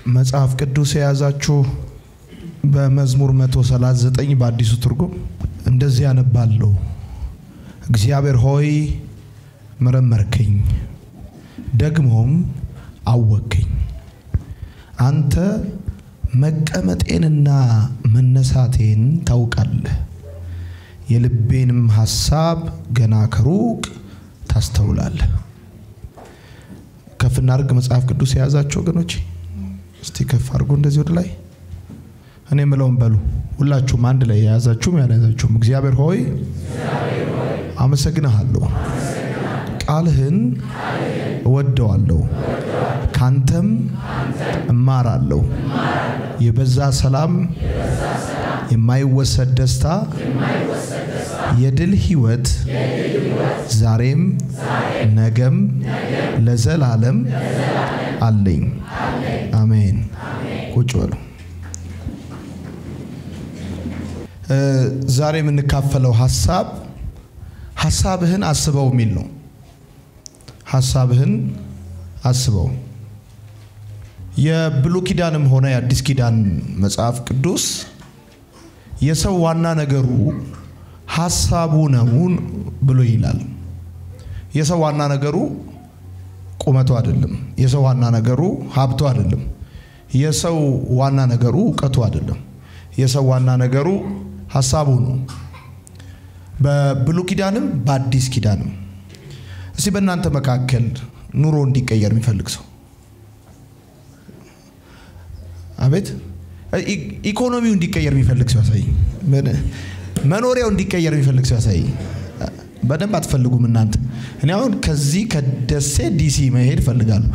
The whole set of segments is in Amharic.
መጽሐፍ ቅዱስ የያዛችሁ በመዝሙር 139 በአዲሱ ትርጉም እንደዚህ ያነባለሁ። እግዚአብሔር ሆይ መረመርከኝ፣ ደግሞም አወከኝ። አንተ መቀመጤንና መነሳቴን ታውቃለህ፣ የልቤንም ሐሳብ ገና ከሩቅ ታስተውላለህ። ከፍ እናድርግ። መጽሐፍ ቅዱስ የያዛችሁ ወገኖች እስቲ ከፍ አድርጎ እንደዚህ ወደ ላይ እኔ የምለውን በሉ። ሁላችሁም አንድ ላይ የያዛችሁም ያልያዛችሁም እግዚአብሔር ሆይ አመሰግንሃለሁ፣ ቃልህን እወደዋለሁ፣ ካንተም እማራለሁ። የበዛ ሰላም፣ የማይወሰድ ደስታ፣ የድል ህይወት ዛሬም ነገም ለዘላለም አለኝ። አሜን። ቁጭ በሉ። ዛሬ የምንካፈለው ሀሳብ ሀሳብህን አስበው የሚል ነው። ሀሳብህን አስበው የብሉይ ኪዳንም ሆነ የአዲስ ኪዳን መጽሐፍ ቅዱስ የሰው ዋና ነገሩ ሀሳቡ ነው ብሎ ይላል። የሰው ዋና ነገሩ ቁመቱ አይደለም። የሰው ዋና ነገሩ ሀብቱ አይደለም። የሰው ዋና ነገሩ እውቀቱ አይደለም። የሰው ዋና ነገሩ ሀሳቡ ነው። በብሉይ ኪዳንም በአዲስ ኪዳንም። እስቲ በእናንተ መካከል ኑሮ እንዲቀየር የሚፈልግ ሰው አቤት፣ ኢኮኖሚው እንዲቀየር የሚፈልግ ሰው ያሳይ። መኖሪያው እንዲቀየር የሚፈልግ ሰው ያሳይ። በደንብ አትፈልጉም እናንተ። እኔ አሁን ከዚህ ከደሴ ዲሲ መሄድ እፈልጋለሁ።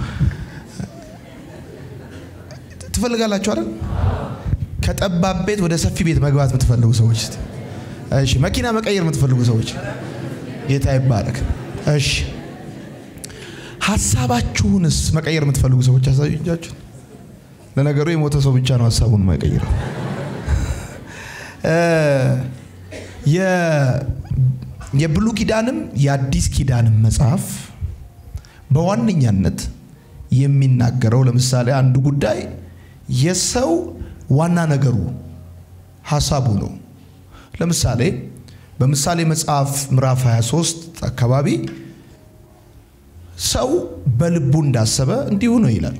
ትፈልጋላችሁ አይደል? ከጠባብ ቤት ወደ ሰፊ ቤት መግባት የምትፈልጉ ሰዎች፣ እሺ። መኪና መቀየር የምትፈልጉ ሰዎች ጌታ ይባረክ። እሺ። ሀሳባችሁንስ መቀየር የምትፈልጉ ሰዎች አሳዩ እጃችሁን። ለነገሩ የሞተ ሰው ብቻ ነው ሀሳቡን የማይቀይረው። የብሉይ ኪዳንም የአዲስ ኪዳንም መጽሐፍ በዋነኛነት የሚናገረው ለምሳሌ አንዱ ጉዳይ የሰው ዋና ነገሩ ሀሳቡ ነው። ለምሳሌ በምሳሌ መጽሐፍ ምዕራፍ 23 አካባቢ ሰው በልቡ እንዳሰበ እንዲሁ ነው ይላል።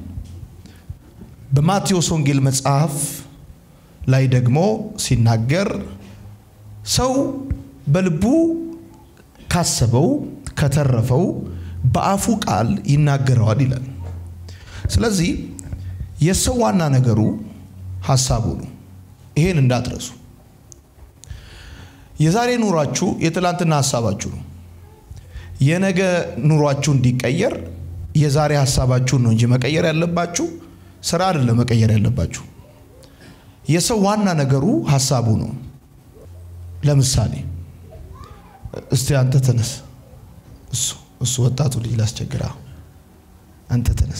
በማቴዎስ ወንጌል መጽሐፍ ላይ ደግሞ ሲናገር ሰው በልቡ ካሰበው ከተረፈው በአፉ ቃል ይናገረዋል ይላል። ስለዚህ የሰው ዋና ነገሩ ሀሳቡ ነው። ይሄን እንዳትረሱ። የዛሬ ኑሯችሁ የትላንትና ሀሳባችሁ ነው። የነገ ኑሯችሁ እንዲቀየር የዛሬ ሀሳባችሁን ነው እንጂ መቀየር ያለባችሁ ስራ አይደለም መቀየር ያለባችሁ። የሰው ዋና ነገሩ ሀሳቡ ነው። ለምሳሌ እስቲ አንተ ተነስ፣ እሱ እሱ ወጣቱ ልጅ ላስቸግራ፣ አንተ ተነስ፣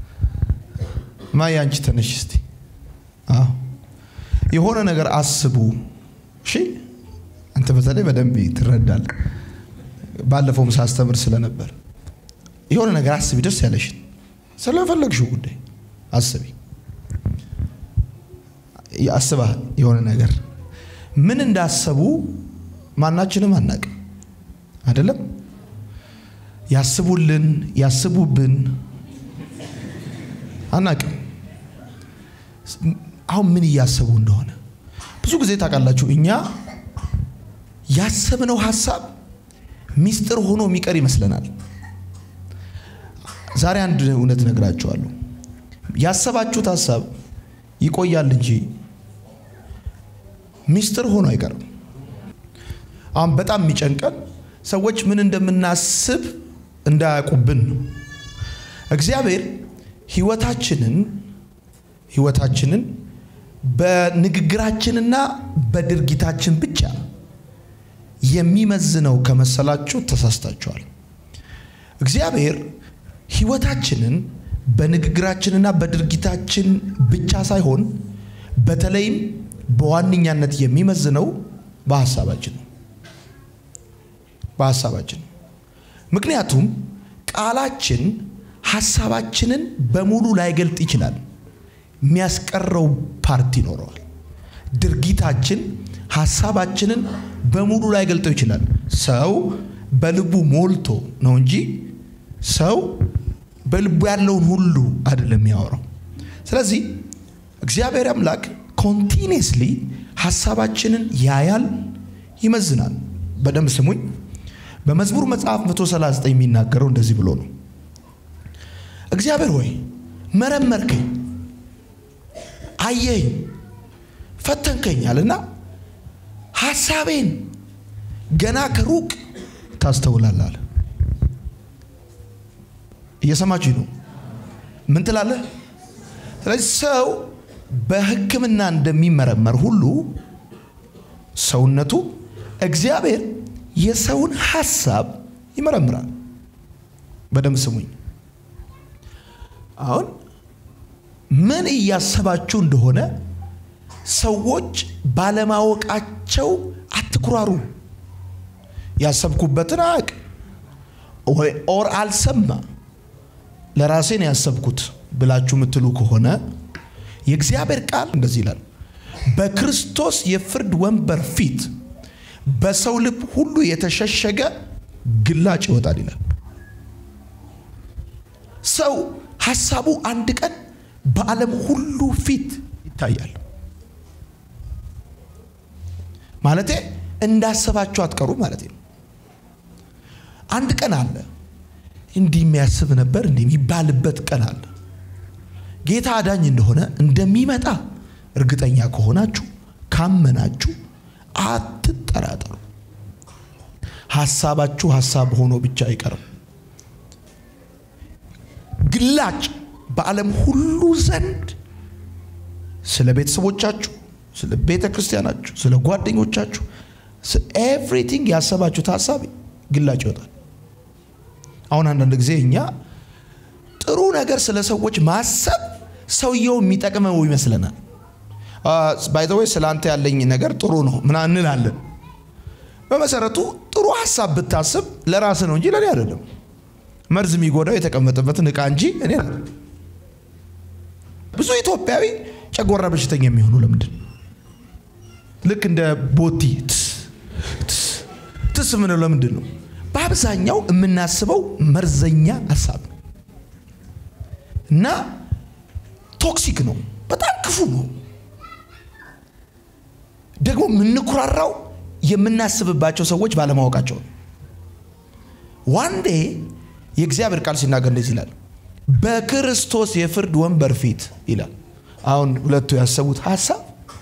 ማየ አንቺ ተነሽ እስቲ። አዎ የሆነ ነገር አስቡ። እሺ አንተ በተለይ በደንብ ትረዳለህ። ባለፈውም ሳስተምር ስለነበር የሆነ ነገር አስቢ፣ ደስ ያለሽን ስለፈለግሽው ጉዳይ አስቢ። አስበሃል የሆነ ነገር ምን እንዳሰቡ ማናችንም አናቅም፣ አይደለም? ያስቡልን ያስቡብን አናቅም። አሁን ምን እያሰቡ እንደሆነ ብዙ ጊዜ ታውቃላችሁ። እኛ ያሰብነው ሀሳብ ሚስጥር ሆኖ የሚቀር ይመስለናል። ዛሬ አንድ እውነት ነግራችኋለሁ። ያሰባችሁት ሀሳብ ይቆያል እንጂ ሚስጥር ሆኖ አይቀርም። አሁን በጣም የሚጨንቀን ሰዎች ምን እንደምናስብ እንዳያውቁብን ነው። እግዚአብሔር ህይወታችንን ህይወታችንን በንግግራችንና በድርጊታችን ብቻ የሚመዝነው ከመሰላችሁ ተሳስታችኋል። እግዚአብሔር ህይወታችንን በንግግራችንና በድርጊታችን ብቻ ሳይሆን በተለይም በዋነኛነት የሚመዝነው በሀሳባችን ነው። በሀሳባችን ምክንያቱም ቃላችን ሀሳባችንን በሙሉ ላይገልጥ ይችላል። የሚያስቀረው ፓርቲ ይኖረዋል። ድርጊታችን ሀሳባችንን በሙሉ ላይ ገልጠው ይችላል። ሰው በልቡ ሞልቶ ነው እንጂ ሰው በልቡ ያለውን ሁሉ አይደለም የሚያወራው። ስለዚህ እግዚአብሔር አምላክ ኮንቲኒየስሊ ሀሳባችንን ያያል፣ ይመዝናል። በደንብ ስሙኝ። በመዝሙር መጽሐፍ 139 የሚናገረው እንደዚህ ብሎ ነው። እግዚአብሔር ሆይ መረመርከኝ፣ አየኝ፣ ፈተንከኛል እና ሀሳቤን ገና ከሩቅ ታስተውላለህ አለ። እየሰማችሁ ነው? ምን ትላለህ? ስለዚህ ሰው በሕክምና እንደሚመረመር ሁሉ ሰውነቱ እግዚአብሔር የሰውን ሀሳብ ይመረምራል። በደንብ ስሙኝ። አሁን ምን እያሰባችሁ እንደሆነ ሰዎች ባለማወቃቸው አትኩራሩ። ያሰብኩበትን አያውቅ ወይ ኦር አልሰማ ለራሴን ያሰብኩት ብላችሁ የምትሉ ከሆነ የእግዚአብሔር ቃል እንደዚህ ይላል፣ በክርስቶስ የፍርድ ወንበር ፊት በሰው ልብ ሁሉ የተሸሸገ ግላጭ ይወጣል ይላል። ሰው ሀሳቡ አንድ ቀን በዓለም ሁሉ ፊት ይታያል። ማለቴ እንዳሰባችሁ አትቀሩ ማለት ነው። አንድ ቀን አለ እንዲህ የሚያስብ ነበር እንዲህ የሚባልበት ቀን አለ። ጌታ አዳኝ እንደሆነ እንደሚመጣ እርግጠኛ ከሆናችሁ ካመናችሁ አትጠራጠሩ። ሀሳባችሁ ሀሳብ ሆኖ ብቻ አይቀርም። ግላጭ በዓለም ሁሉ ዘንድ ስለ ቤተሰቦቻችሁ፣ ስለ ቤተ ክርስቲያናችሁ፣ ስለ ጓደኞቻችሁ ኤቭሪቲንግ ያሰባችሁት ሀሳብ ግላጭ ይወጣል። አሁን አንዳንድ ጊዜ እኛ ጥሩ ነገር ስለ ሰዎች ማሰብ ሰውየው የሚጠቅመው ይመስለናል። ባይዘወይ ስለ አንተ ያለኝ ነገር ጥሩ ነው ምና እንላለን። በመሰረቱ ጥሩ ሀሳብ ብታስብ ለራስ ነው እንጂ ለእኔ አይደለም። መርዝ የሚጎዳው የተቀመጠበትን እቃ እንጂ እኔ አይደለም። ብዙ ኢትዮጵያዊ ጨጓራ በሽተኛ የሚሆኑ ለምንድን ልክ እንደ ቦቲ ትስ ምንለው ለምንድን ነው? በአብዛኛው የምናስበው መርዘኛ ሀሳብ ነው እና ቶክሲክ ነው፣ በጣም ክፉ ነው። ደግሞ የምንኩራራው የምናስብባቸው ሰዎች ባለማወቃቸው ነው። ዋንዴ የእግዚአብሔር ቃል ሲናገር እንደዚህ ይላል፣ በክርስቶስ የፍርድ ወንበር ፊት ይላል። አሁን ሁለቱ ያሰቡት ሀሳብ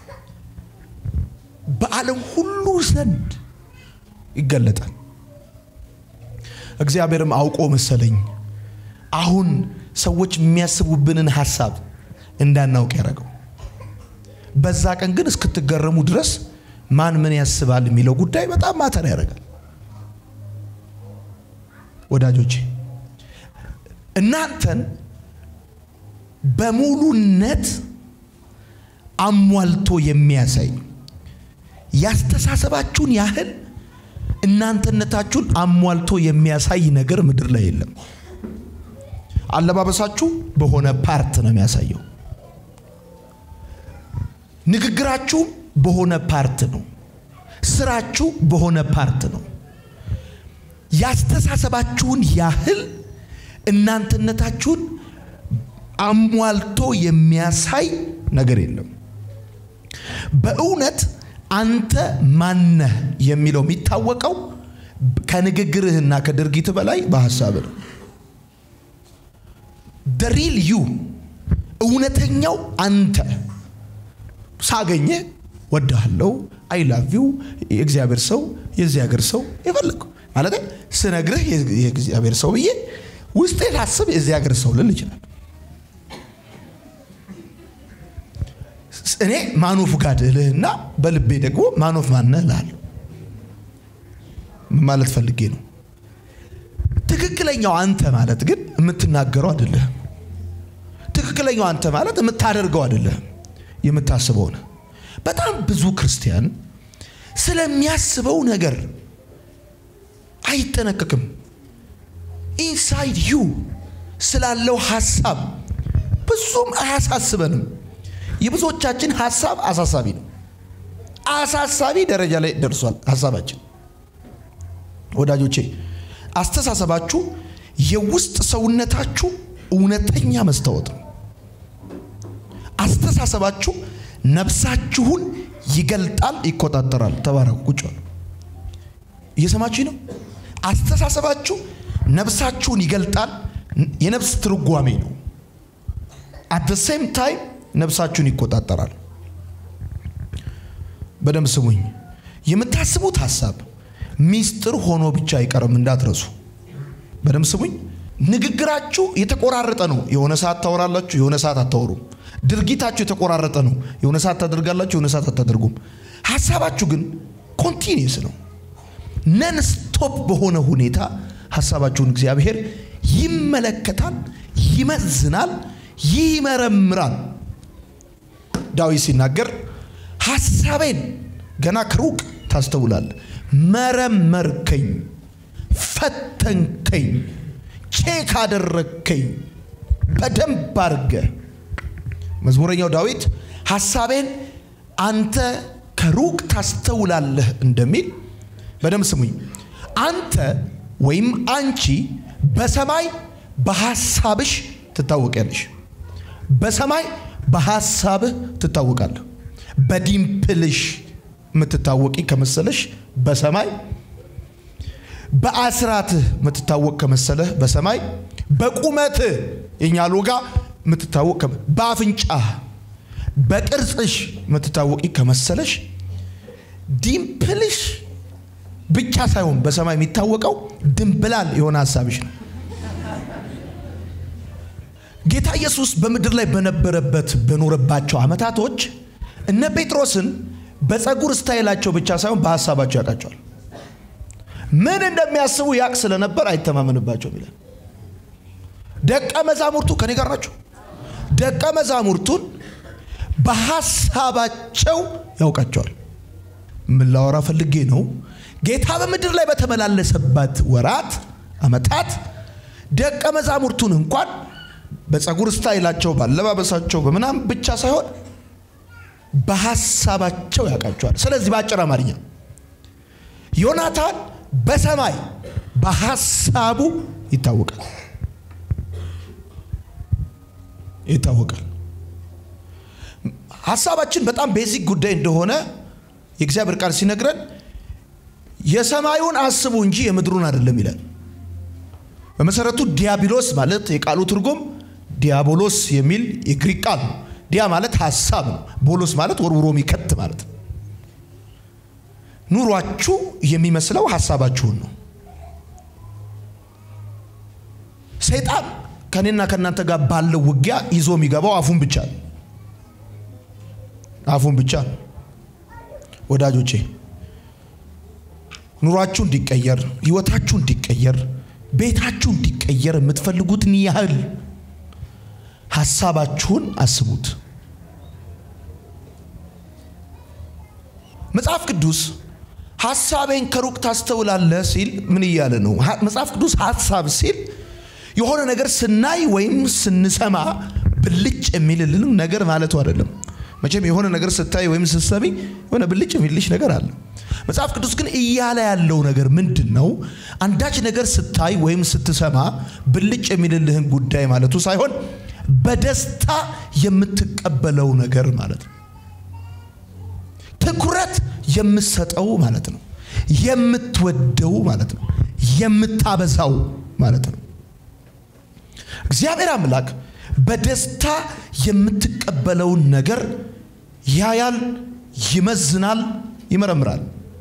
በዓለም ሁሉ ዘንድ ይገለጣል። እግዚአብሔርም አውቆ መሰለኝ አሁን ሰዎች የሚያስቡብንን ሀሳብ እንዳናውቅ ያደረገው። በዛ ቀን ግን እስክትገረሙ ድረስ ማን ምን ያስባል የሚለው ጉዳይ በጣም ማተር ያደርጋል። ወዳጆቼ እናንተን በሙሉነት አሟልቶ የሚያሳይ ያስተሳሰባችሁን ያህል እናንተነታችሁን አሟልቶ የሚያሳይ ነገር ምድር ላይ የለም። አለባበሳችሁ በሆነ ፓርት ነው የሚያሳየው። ንግግራችሁ በሆነ ፓርት ነው። ስራችሁ በሆነ ፓርት ነው። ያስተሳሰባችሁን ያህል እናንተነታችሁን አሟልቶ የሚያሳይ ነገር የለም። በእውነት አንተ ማነህ የሚለው የሚታወቀው ከንግግርህና ከድርጊት በላይ በሀሳብ ነው። ደሪል ዩ እውነተኛው አንተ ሳገኘ ወድሃለው፣ አይ ላቭ ዩ፣ የእግዚአብሔር ሰው፣ የዚህ ሀገር ሰው የፈለገው ማለት ስነግርህ የእግዚአብሔር ሰው ብዬ ውስጤ ላስብ የዚህ ሀገር ሰው ልል ይችላል። እኔ ማኖፍ ጋድ እልህና በልቤ ደግሞ ማኖፍ ማነህ እልሃለሁ። ማለት ፈልጌ ነው። ትክክለኛው አንተ ማለት ግን የምትናገረው አይደለህም። ትክክለኛው አንተ ማለት የምታደርገው አይደለህም፣ የምታስበው ነህ። በጣም ብዙ ክርስቲያን ስለሚያስበው ነገር አይጠነቀቅም። ኢንሳይድ ዩ ስላለው ሀሳብ ብዙም አያሳስበንም። የብዙዎቻችን ሀሳብ አሳሳቢ ነው። አሳሳቢ ደረጃ ላይ ደርሷል ሀሳባችን። ወዳጆቼ አስተሳሰባችሁ የውስጥ ሰውነታችሁ እውነተኛ መስታወት ነው። አስተሳሰባችሁ ነፍሳችሁን ይገልጣል፣ ይቆጣጠራል። ተባረኩ። ቁጭ በሉ። እየሰማችሁ ነው። አስተሳሰባችሁ ነፍሳችሁን ይገልጣል። የነፍስ ትርጓሜ ነው። አት ሴም ታይም ነፍሳችሁን ይቆጣጠራል። በደንብ ስሙኝ። የምታስቡት ሀሳብ ሚስጥር ሆኖ ብቻ አይቀርም፣ እንዳትረሱ። በደንብ ስሙኝ። ንግግራችሁ የተቆራረጠ ነው። የሆነ ሰዓት ታወራላችሁ፣ የሆነ ሰዓት አታወሩም። ድርጊታችሁ የተቆራረጠ ነው። የሆነ ሰዓት ታደርጋላችሁ፣ የሆነ ሰዓት አታደርጉም። ሀሳባችሁ ግን ኮንቲኒየስ ነው። ነን ስቶፕ በሆነ ሁኔታ ሀሳባችሁን እግዚአብሔር ይመለከታል፣ ይመዝናል፣ ይመረምራል። ዳዊት ሲናገር ሀሳቤን ገና ከሩቅ ታስተውላል፣ መረመርከኝ፣ ፈተንከኝ፣ ቼክ አደረግከኝ በደንብ አድርገ መዝሙረኛው ዳዊት ሀሳቤን አንተ ከሩቅ ታስተውላለህ እንደሚል በደንብ ስሙኝ። አንተ ወይም አንቺ በሰማይ በሐሳብሽ ትታወቂያለሽ። በሰማይ በሐሳብህ ትታወቃለህ። በዲምፕልሽ የምትታወቂ ከመሰለሽ በሰማይ በአስራትህ የምትታወቅ ከመሰለህ በሰማይ በቁመትህ የኛ ሎጋ የምትታወቅ በአፍንጫህ በቅርጽሽ የምትታወቂ ከመሰለሽ ዲምፕልሽ ብቻ ሳይሆን በሰማይ የሚታወቀው ድንብላል የሆነ ሀሳብሽ ነው። ጌታ ኢየሱስ በምድር ላይ በነበረበት በኖረባቸው ዓመታቶች እነ ጴጥሮስን በፀጉር ስታይላቸው ብቻ ሳይሆን በሀሳባቸው ያውቃቸዋል። ምን እንደሚያስቡ ያቅ ስለነበር አይተማመንባቸውም ይላል። ደቀ መዛሙርቱ ከኔ ጋር ናቸው። ደቀ መዛሙርቱን በሀሳባቸው ያውቃቸዋል። ምን ላወራ ፈልጌ ነው? ጌታ በምድር ላይ በተመላለሰበት ወራት ዓመታት ደቀ መዛሙርቱን እንኳን በፀጉር ስታይላቸው፣ ባለባበሳቸው፣ በምናም ብቻ ሳይሆን በሀሳባቸው ያውቃቸዋል። ስለዚህ በአጭር አማርኛ ዮናታን በሰማይ በሀሳቡ ይታወቃል ይታወቃል። ሀሳባችን በጣም ቤዚክ ጉዳይ እንደሆነ የእግዚአብሔር ቃል ሲነግረን የሰማዩን አስቡ እንጂ የምድሩን አይደለም ይላል። በመሰረቱ ዲያብሎስ ማለት የቃሉ ትርጉም ዲያቦሎስ የሚል የግሪክ ቃል ነው። ዲያ ማለት ሀሳብ ነው። ቦሎስ ማለት ወርውሮ የሚከት ማለት ነው። ኑሯችሁ የሚመስለው ሀሳባችሁን ነው። ሰይጣን ከኔና ከእናንተ ጋር ባለው ውጊያ ይዞ የሚገባው አፉን ብቻ ነው። አፉን ብቻ ነው። ወዳጆቼ ኑሯችሁ እንዲቀየር፣ ህይወታችሁ እንዲቀየር፣ ቤታችሁ እንዲቀየር የምትፈልጉትን ያህል ሀሳባችሁን አስቡት። መጽሐፍ ቅዱስ ሀሳቤን ከሩቅ ታስተውላለህ ሲል ምን እያለ ነው? መጽሐፍ ቅዱስ ሀሳብ ሲል የሆነ ነገር ስናይ ወይም ስንሰማ ብልጭ የሚልልን ነገር ማለቱ አይደለም። መቼም የሆነ ነገር ስታይ ወይም ስትሰሚ የሆነ ብልጭ የሚልሽ ነገር አለ። መጽሐፍ ቅዱስ ግን እያለ ያለው ነገር ምንድን ነው? አንዳች ነገር ስታይ ወይም ስትሰማ ብልጭ የሚልልህን ጉዳይ ማለቱ ሳይሆን በደስታ የምትቀበለው ነገር ማለት ነው። ትኩረት የምትሰጠው ማለት ነው። የምትወደው ማለት ነው። የምታበዛው ማለት ነው። እግዚአብሔር አምላክ በደስታ የምትቀበለውን ነገር ያያል፣ ይመዝናል፣ ይመረምራል።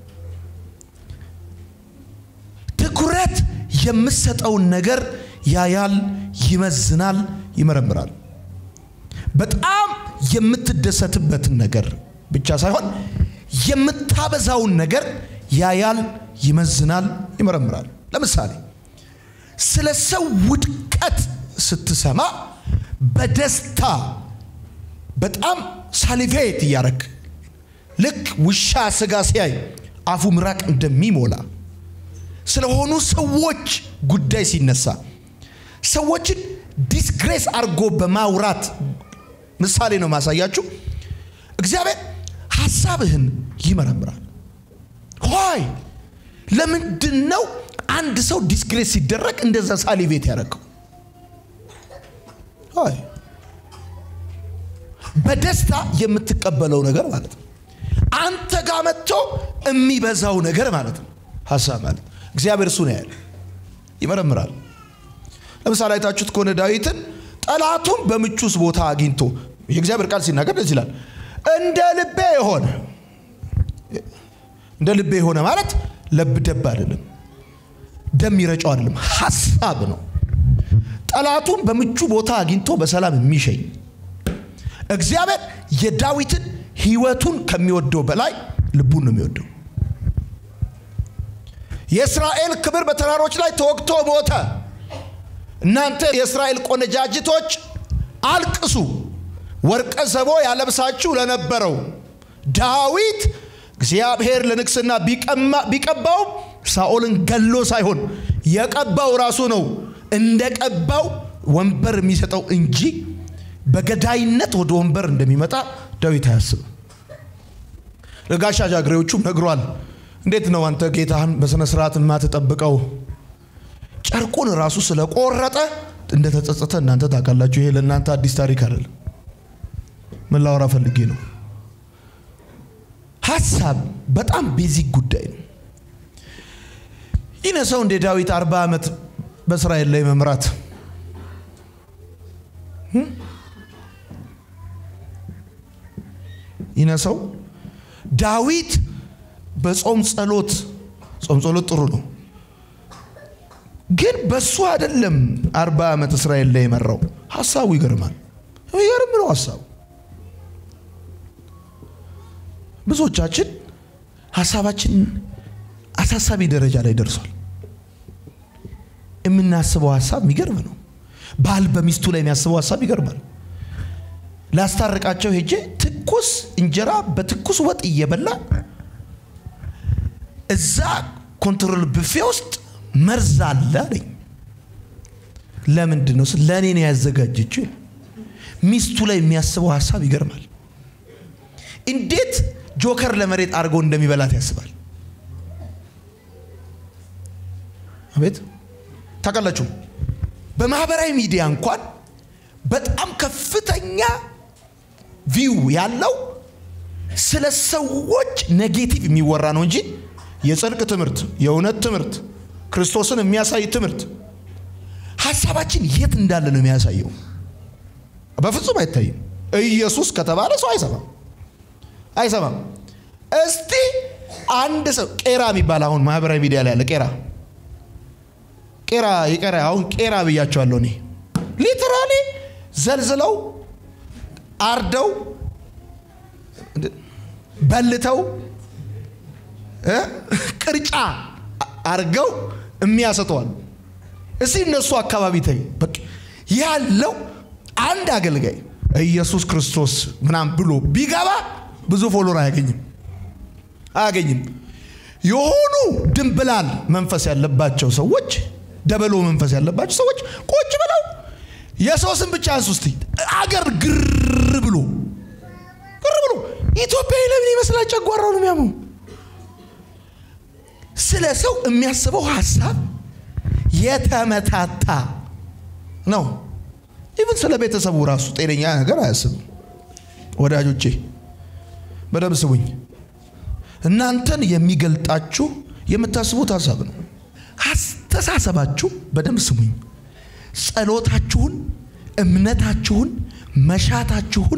ትኩረት የምትሰጠውን ነገር ያያል፣ ይመዝናል፣ ይመረምራል። በጣም የምትደሰትበትን ነገር ብቻ ሳይሆን የምታበዛውን ነገር ያያል፣ ይመዝናል፣ ይመረምራል። ለምሳሌ ስለ ሰው ውድቀት ስትሰማ በደስታ በጣም ሳሊቬት እያረግ ልክ ውሻ ስጋ ሲያይ አፉ ምራቅ እንደሚሞላ ስለሆኑ ሰዎች ጉዳይ ሲነሳ ሰዎችን ዲስግሬስ አድርጎ በማውራት ምሳሌ ነው ማሳያችሁ። እግዚአብሔር ሀሳብህን ይመረምራል። ሆይ ለምንድን ነው አንድ ሰው ዲስግሬስ ሲደረግ እንደዛ ሳሊቬት ያደረገው? ሆይ በደስታ የምትቀበለው ነገር ማለት ነው። አንተ ጋር መጥቶ የሚበዛው ነገር ማለት ነው። ሀሳብ ማለት እግዚአብሔር እሱ ነው ያለ ይመረምራል። ለምሳሌ አይታችሁት ከሆነ ዳዊትን ጠላቱን በምቹስ ቦታ አግኝቶ የእግዚአብሔር ቃል ሲናገር ደስ ይላል። እንደ ልቤ የሆነ እንደ ልቤ የሆነ ማለት ለብ ደብ አይደለም፣ ደም ይረጨው አይደለም፣ ሀሳብ ነው። ጠላቱን በምቹ ቦታ አግኝቶ በሰላም የሚሸኝ እግዚአብሔር የዳዊትን ህይወቱን ከሚወደው በላይ ልቡን ነው የሚወደው። የእስራኤል ክብር በተራሮች ላይ ተወግቶ ሞተ። እናንተ የእስራኤል ቆነጃጅቶች አልቅሱ፣ ወርቀ ዘቦ ያለብሳችሁ ለነበረው ዳዊት እግዚአብሔር ለንግስና ቢቀባው ሳኦልን ገሎ ሳይሆን የቀባው ራሱ ነው። እንደ ቀባው ወንበር የሚሰጠው እንጂ በገዳይነት ወደ ወንበር እንደሚመጣ ዳዊት አያስብም። ለጋሻ ጃግሬዎቹም ነግሯል። እንዴት ነው አንተ ጌታህን በሥነ ስርዓት የማትጠብቀው? ጨርቁን ራሱ ስለቆረጠ እንደተጸጸተ እናንተ ታውቃላችሁ። ይሄ ለእናንተ አዲስ ታሪክ አይደለም። ምን ላወራ ፈልጌ ነው? ሀሳብ በጣም ቤዚክ ጉዳይ ነው። ይህ ሰው እንደ ዳዊት አርባ ዓመት በእስራኤል ላይ መምራት ይነሰው ዳዊት በጾም ጸሎት ጾም ጸሎት ጥሩ ነው፣ ግን በሱ አይደለም አርባ ዓመት እስራኤል ላይ የመራው። ሀሳቡ ይገርማል። ይገርም ነው ሀሳቡ። ብዙዎቻችን ሀሳባችን አሳሳቢ ደረጃ ላይ ደርሷል። የምናስበው ሀሳብ የሚገርም ነው። ባል በሚስቱ ላይ የሚያስበው ሀሳብ ይገርማል። ላስታርቃቸው ሄጄ ትኩስ እንጀራ በትኩስ ወጥ እየበላ እዛ ኮንትሮል ብፌ ውስጥ መርዝ አለ አለኝ። ለምንድን ነው? ለእኔ ነው ያዘጋጀችው። ሚስቱ ላይ የሚያስበው ሀሳብ ይገርማል። እንዴት ጆከር ለመሬት አድርጎ እንደሚበላት ያስባል። አቤት ታውቃላችሁ፣ በማህበራዊ ሚዲያ እንኳን በጣም ከፍተኛ ቪው ያለው ስለ ሰዎች ኔጌቲቭ የሚወራ ነው እንጂ የጽድቅ ትምህርት፣ የእውነት ትምህርት፣ ክርስቶስን የሚያሳይ ትምህርት ሀሳባችን የት እንዳለ ነው የሚያሳየው። በፍጹም አይታይም። ኢየሱስ ከተባለ ሰው አይሰማም አይሰማም። እስቲ አንድ ሰው ቄራ የሚባል አሁን ማህበራዊ ሚዲያ ላይ ያለ ቄራ ቄራ የቄራ አሁን ቄራ ብያቸዋለሁ እኔ ሊትራሊ ዘልዝለው አርደው በልተው ቅርጫ አርገው የሚያሰጠዋል። እስቲ እነሱ አካባቢ ተይ በቃ ያለው አንድ አገልጋይ ኢየሱስ ክርስቶስ ምናም ብሎ ቢገባ ብዙ ፎሎር አያገኝም አያገኝም። የሆኑ ድንብላል መንፈስ ያለባቸው ሰዎች ደበሎ መንፈስ ያለባቸው ሰዎች ቁጭ ብለው የሰው ስም ብቻ አንሱ እስቲ አገር ግር ብሎ ግር ብሎ ኢትዮጵያዊ ለምን ይመስላል ጨጓራው ነው የሚያመው። ስለ ሰው የሚያስበው ሀሳብ የተመታታ ነው። ኢቭን ስለ ቤተሰቡ ራሱ ጤነኛ ነገር አያስብም። ወዳጆቼ በደንብ ስቡኝ። እናንተን የሚገልጣችሁ የምታስቡት ሀሳብ ነው። አስተሳሰባችሁ በደንብ ስሙኝ። ጸሎታችሁን፣ እምነታችሁን፣ መሻታችሁን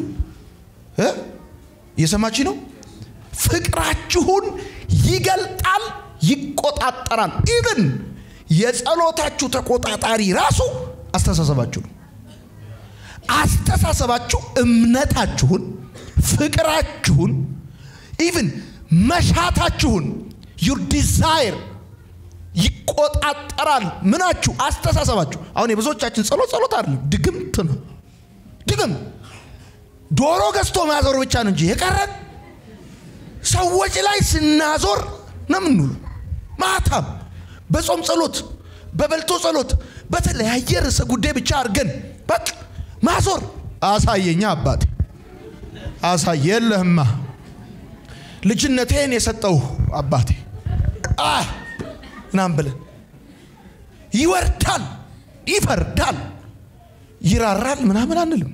እየሰማች ነው። ፍቅራችሁን ይገልጣል፣ ይቆጣጠራል። ኢቭን የጸሎታችሁ ተቆጣጣሪ ራሱ አስተሳሰባችሁ ነው። አስተሳሰባችሁ እምነታችሁን፣ ፍቅራችሁን፣ ኢቭን መሻታችሁን ዩር ዲዛይር ይቆጣጠራል። ምናችሁ? አስተሳሰባችሁ። አሁን የብዙዎቻችን ጸሎት ጸሎት አይደለም፣ ድግምት ነው። ድግም ዶሮ ገዝቶ ማዞር ብቻ ነው እንጂ የቀረን ሰዎች ላይ ስናዞር ነው የምንውለው። ማታም በጾም ጸሎት፣ በበልቶ ጸሎት፣ በተለያየ ርዕሰ ጉዳይ ብቻ አድርገን በቃ ማዞር። አሳየኛ አባቴ አሳይ የለህማ ልጅነቴን የሰጠው አባቴ ምናምን ብለን ይወርዳል፣ ይፈርዳል፣ ይራራል ምናምን አንልም።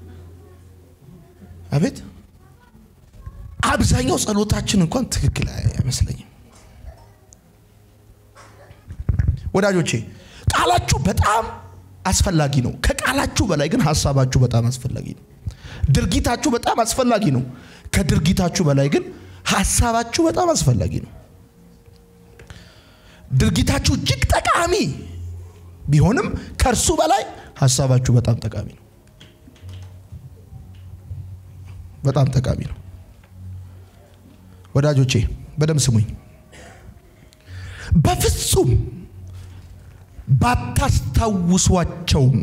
አቤት አብዛኛው ጸሎታችን እንኳን ትክክል አይመስለኝም። ወዳጆቼ ቃላችሁ በጣም አስፈላጊ ነው። ከቃላችሁ በላይ ግን ሀሳባችሁ በጣም አስፈላጊ ነው። ድርጊታችሁ በጣም አስፈላጊ ነው። ከድርጊታችሁ በላይ ግን ሀሳባችሁ በጣም አስፈላጊ ነው። ድርጊታችሁ እጅግ ጠቃሚ ቢሆንም ከእርሱ በላይ ሀሳባችሁ በጣም ጠቃሚ ነው። በጣም ጠቃሚ ነው። ወዳጆቼ በደም ስሙኝ። በፍጹም ባታስታውሷቸውም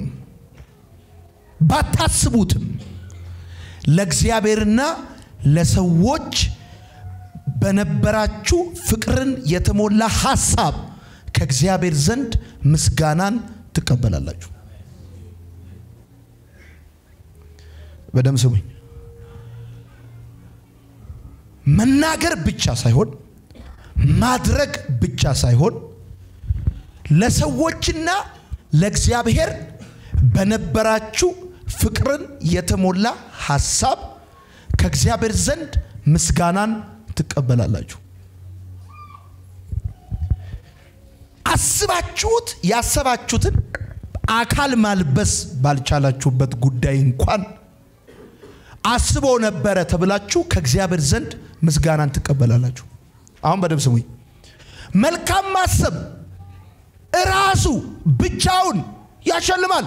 ባታስቡትም ለእግዚአብሔርና ለሰዎች በነበራችሁ ፍቅርን የተሞላ ሀሳብ ከእግዚአብሔር ዘንድ ምስጋናን ትቀበላላችሁ። በደም ስሙኝ። መናገር ብቻ ሳይሆን ማድረግ ብቻ ሳይሆን ለሰዎችና ለእግዚአብሔር በነበራችሁ ፍቅርን የተሞላ ሀሳብ ከእግዚአብሔር ዘንድ ምስጋናን ትቀበላላችሁ። አስባችሁት ያሰባችሁትን አካል ማልበስ ባልቻላችሁበት ጉዳይ እንኳን አስቦ ነበረ ተብላችሁ ከእግዚአብሔር ዘንድ ምስጋናን ትቀበላላችሁ። አሁን በደንብ ስሙኝ። መልካም ማሰብ እራሱ ብቻውን ያሸልማል።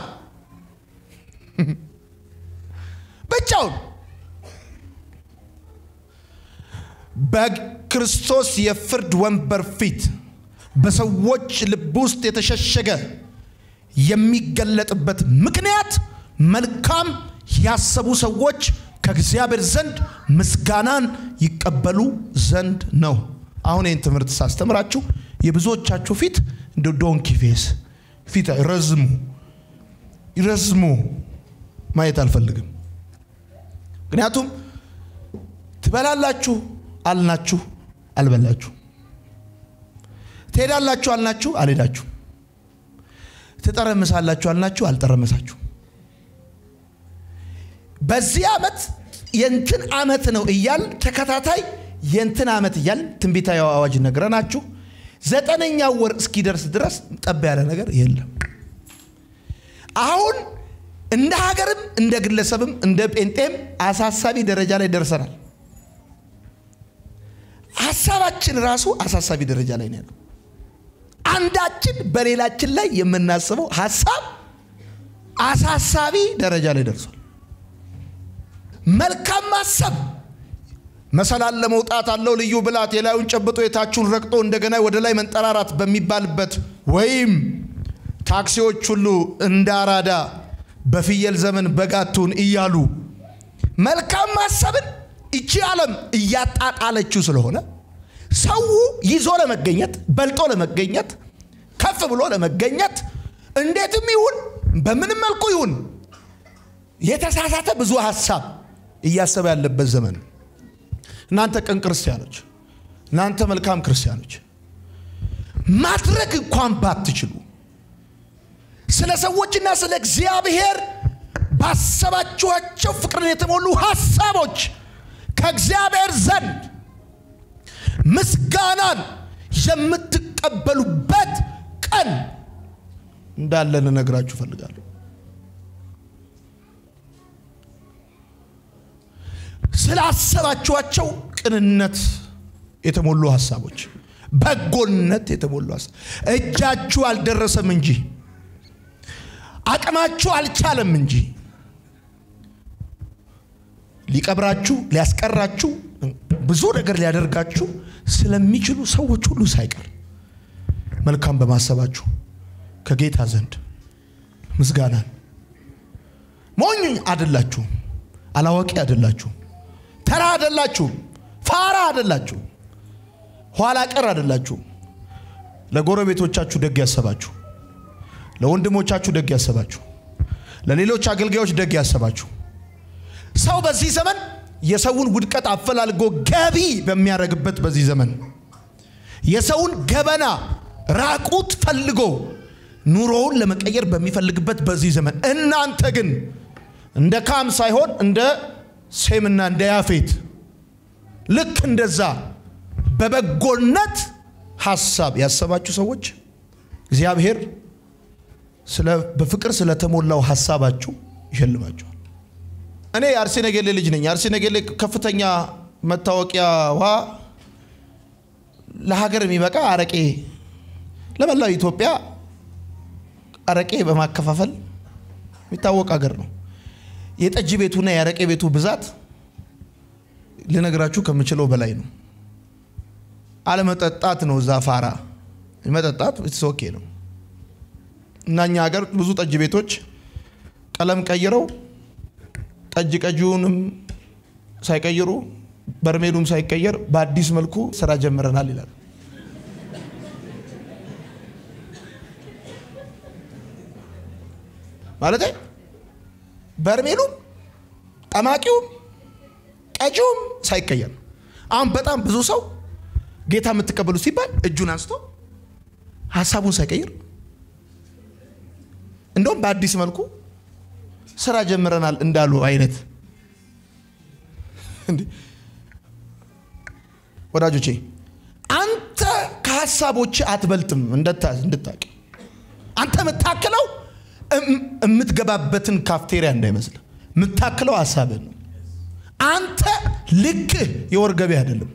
ብቻውን በክርስቶስ የፍርድ ወንበር ፊት በሰዎች ልብ ውስጥ የተሸሸገ የሚገለጥበት ምክንያት መልካም ያሰቡ ሰዎች ከእግዚአብሔር ዘንድ ምስጋናን ይቀበሉ ዘንድ ነው። አሁን ይህን ትምህርት ሳስተምራችሁ የብዙዎቻችሁ ፊት እንደ ዶንኪ ፌስ ፊት ረዝሙ ይረዝሙ ማየት አልፈልግም። ምክንያቱም ትበላላችሁ አልናችሁ አልበላችሁ፣ ትሄዳላችሁ አልናችሁ አልሄዳችሁ፣ ትጠረምሳላችሁ አልናችሁ አልጠረመሳችሁ። በዚህ ዓመት የንትን ዓመት ነው እያል ተከታታይ የንትን ዓመት እያል ትንቢታዊ አዋጅ ነግረናችሁ ዘጠነኛው ወር እስኪደርስ ድረስ ጠብ ያለ ነገር የለም። አሁን እንደ ሀገርም እንደ ግለሰብም እንደ ጴንጤም አሳሳቢ ደረጃ ላይ ደርሰናል። ሀሳባችን ራሱ አሳሳቢ ደረጃ ላይ ነው ያለው። አንዳችን በሌላችን ላይ የምናስበው ሀሳብ አሳሳቢ ደረጃ ላይ ደርሷል። መልካም ማሰብ መሰላል ለመውጣት አለው ልዩ ብላት የላዩን ጨብጦ የታቹን ረግጦ እንደገና ወደ ላይ መንጠራራት በሚባልበት ወይም ታክሲዎች ሁሉ እንደ አራዳ በፍየል ዘመን በጋቱን እያሉ መልካም ማሰብን ይቺ ዓለም እያጣጣለችው ስለሆነ ሰው ይዞ ለመገኘት በልጦ ለመገኘት ከፍ ብሎ ለመገኘት እንዴትም ይሁን በምንም መልኩ ይሁን የተሳሳተ ብዙ ሀሳብ እያሰበ ያለበት ዘመን ነው። እናንተ ቅን ክርስቲያኖች፣ እናንተ መልካም ክርስቲያኖች ማድረግ እንኳን ባትችሉ ስለ ሰዎችና ስለ እግዚአብሔር ባሰባችኋቸው ፍቅርን የተሞሉ ሀሳቦች ከእግዚአብሔር ዘንድ ምስጋናን የምትቀበሉበት ቀን እንዳለ ልነግራችሁ እፈልጋለሁ። ስላሰባችኋቸው ቅንነት የተሞሉ ሀሳቦች፣ በጎነት የተሞሉ ሀሳብ እጃችሁ አልደረሰም እንጂ አቅማችሁ አልቻለም እንጂ ሊቀብራችሁ ሊያስቀራችሁ ብዙ ነገር ሊያደርጋችሁ ስለሚችሉ ሰዎች ሁሉ ሳይቀር መልካም በማሰባችሁ ከጌታ ዘንድ ምስጋናን ሞኝ አደላችሁም፣ አላዋቂ አደላችሁም፣ ተራ አደላችሁም፣ ፋራ አደላችሁም፣ ኋላ ቀር አደላችሁም። ለጎረቤቶቻችሁ ደግ ያሰባችሁ፣ ለወንድሞቻችሁ ደግ ያሰባችሁ፣ ለሌሎች አገልጋዮች ደግ ያሰባችሁ። ሰው በዚህ ዘመን የሰውን ውድቀት አፈላልጎ ገቢ በሚያደርግበት በዚህ ዘመን የሰውን ገበና ራቁት ፈልጎ ኑሮውን ለመቀየር በሚፈልግበት በዚህ ዘመን እናንተ ግን እንደ ካም ሳይሆን እንደ ሴምና እንደ ያፌት ልክ እንደዛ በበጎነት ሀሳብ ያሰባችሁ ሰዎች እግዚአብሔር ስለ በፍቅር ስለተሞላው ሀሳባችሁ ይሸልማችኋል። እኔ የአርሲ ነገሌ ልጅ ነኝ። የአርሲ ነገሌ ከፍተኛ መታወቂያዋ ለሀገር የሚበቃ አረቄ ለመላው ኢትዮጵያ አረቄ በማከፋፈል የሚታወቅ ሀገር ነው። የጠጅ ቤቱና የአረቄ ቤቱ ብዛት ልነግራችሁ ከምችለው በላይ ነው። አለመጠጣት ነው እዛ ፋራ መጠጣት ኦኬ ነው። እና እኛ ሀገር ብዙ ጠጅ ቤቶች ቀለም ቀይረው ጠጅ ቀጂውንም ሳይቀይሩ በርሜሉም ሳይቀየር በአዲስ መልኩ ስራ ጀምረናል ይላል። ማለት በርሜሉም ጠማቂውም ቀጂውም ሳይቀየር አሁን በጣም ብዙ ሰው ጌታ የምትቀበሉ ሲባል እጁን አንስቶ ሀሳቡን ሳይቀይር እንደውም በአዲስ መልኩ ስራ ጀምረናል እንዳሉ አይነት ወዳጆቼ አንተ ከሀሳቦች አትበልጥም እንድታቅ አንተ የምታክለው የምትገባበትን ካፍቴሪያ እንዳይመስል የምታክለው ሀሳብህ ነው አንተ ልክህ የወር ገቢ አይደለም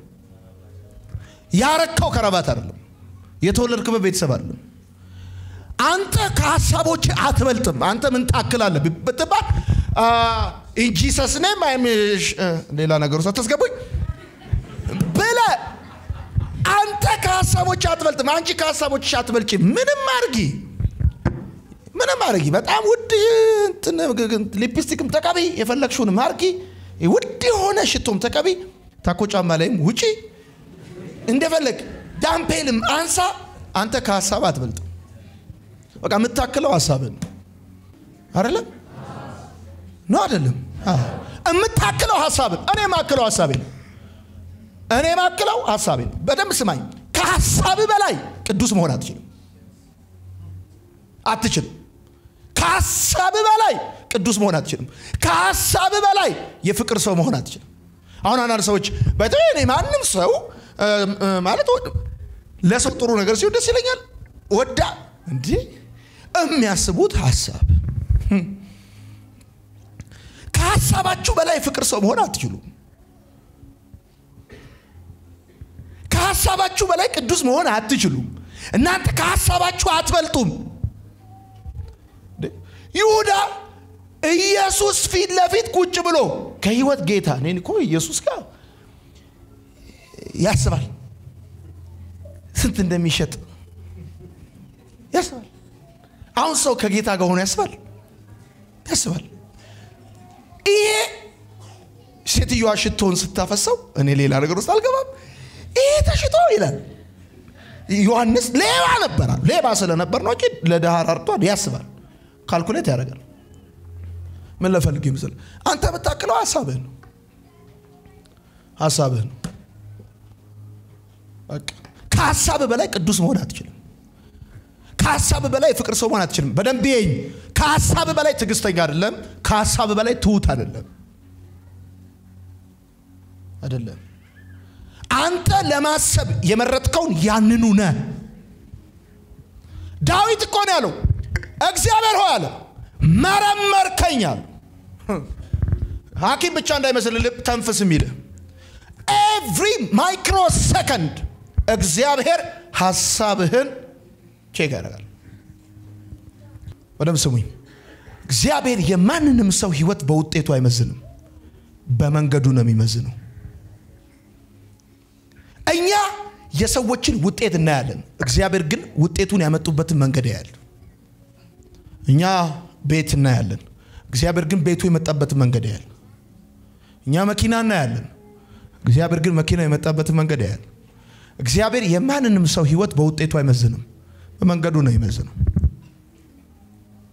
ያረካው ከረባት አይደለም የተወለድክበት ቤተሰብ አይደለም አንተ ከሀሳቦች አትበልጥም አንተ ምን ታክላለህ ብትባል ኢንጂሰስ ኔም ሌላ ነገር ውስጥ አታስገቡኝ ብለ አንተ ከሀሳቦች አትበልጥም አንቺ ከሀሳቦች አትበልጭ ምንም አርጊ ምንም አርጊ በጣም ውድ ሊፕስቲክም ተቀቢ የፈለግሽውንም አርጊ ውድ የሆነ ሽቶም ተቀቢ ታኮ ጫማ ላይም ውጪ እንደፈለግ ዳምፔልም አንሳ አንተ ከሀሳብ አትበልጥም በቃ የምታክለው ሀሳብን አይደለም ነው አይደለም የምታክለው ሀሳብን እኔ ማክለው ሀሳቤ ነው እኔ ማክለው ሀሳቤ ነው በደንብ ስማኝ ከሀሳብ በላይ ቅዱስ መሆን አትችልም አትችልም ከሀሳብ በላይ ቅዱስ መሆን አትችልም ከሀሳብ በላይ የፍቅር ሰው መሆን አትችልም አሁን አንዳንድ ሰዎች በተለይ እኔ ማንም ሰው ማለት ለሰው ጥሩ ነገር ሲሆን ደስ ይለኛል ወዳ እንዲህ የሚያስቡት ሀሳብ ከሀሳባችሁ በላይ ፍቅር ሰው መሆን አትችሉም ከሀሳባችሁ በላይ ቅዱስ መሆን አትችሉም እናንተ ከሀሳባችሁ አትበልጡም ይሁዳ ኢየሱስ ፊት ለፊት ቁጭ ብሎ ከህይወት ጌታ እኔን እኮ ኢየሱስ ጋር ያስባል ስንት እንደሚሸጥ ያስባል አሁን ሰው ከጌታ ጋር ሆኖ ያስባል ያስባል ይሄ ሴትዮዋ ሽቶን ስታፈሰው እኔ ሌላ ነገር ውስጥ አልገባም ይሄ ተሽጦ ይላል ዮሐንስ ሌባ ነበር ሌባ ስለነበር ነው እንጂ ለድሃ ራርቷል ያስባል ካልኩሌት ያደርጋል ምን ለፈልግ ይመስል አንተ የምታክለው ሀሳብህ ነው ሀሳብህ ነው ከሀሳብ በላይ ቅዱስ መሆን አትችልም ከሀሳብ በላይ የፍቅር ሰው መሆን አትችልም በደንብ ይኝ ከሀሳብ በላይ ትዕግስተኛ አይደለም ከሀሳብ በላይ ትሁት አይደለም አይደለም አንተ ለማሰብ የመረጥከውን ያንኑ ነ ዳዊት እኮ ነው ያለው እግዚአብሔር ሆይ አለ መረመርከኝ አለ ሐኪም ብቻ እንዳይመስል ልብ ተንፍስ የሚል ኤቭሪ ማይክሮ ሰከንድ እግዚአብሔር ሀሳብህን ቼክ ያደርጋል በደም ስሙኝ እግዚአብሔር የማንንም ሰው ህይወት በውጤቱ አይመዝንም በመንገዱ ነው የሚመዝነው እኛ የሰዎችን ውጤት እናያለን እግዚአብሔር ግን ውጤቱን ያመጡበትን መንገድ ያያል እኛ ቤት እናያለን እግዚአብሔር ግን ቤቱ የመጣበትን መንገድ ያያል እኛ መኪና እናያለን እግዚአብሔር ግን መኪና የመጣበትን መንገድ ያያል እግዚአብሔር የማንንም ሰው ህይወት በውጤቱ አይመዝንም በመንገዱ ነው ይመዝነው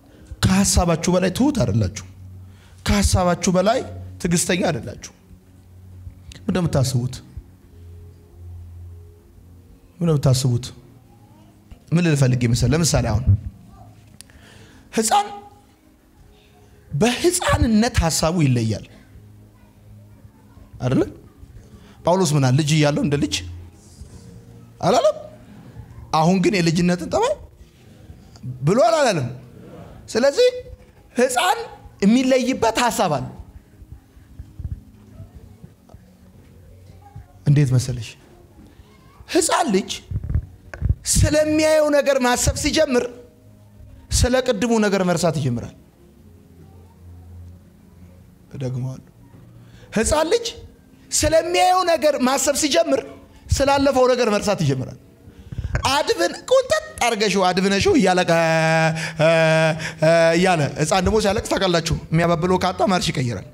ከሀሳባችሁ በላይ ትሁት አይደላችሁ ከሀሳባችሁ በላይ ትዕግስተኛ አይደላችሁ ምን እንደምታስቡት ምን እንደምታስቡት ምን ልፈልግ ይመስል ለምሳሌ አሁን ህፃን በህፃንነት ሀሳቡ ይለያል አይደለ ጳውሎስ ምናል ልጅ እያለው እንደ ልጅ አላለም አሁን ግን የልጅነትን ጠባይ ብሎ አላለም ስለዚህ ህፃን የሚለይበት ሀሳብ አለ እንዴት መሰለሽ ህፃን ልጅ ስለሚያየው ነገር ማሰብ ሲጀምር ስለ ቅድሙ ነገር መርሳት ይጀምራል እደግመዋለሁ ህፃን ልጅ ስለሚያየው ነገር ማሰብ ሲጀምር ስላለፈው ነገር መርሳት ይጀምራል አድብን ቁንጠጥ አርገሽው አድብነሽው እያለቀ እያለ ህፃን ደግሞ ሲያለቅስ ታውቃላችሁ የሚያባብለው ካጣ ማርሽ ይቀይራል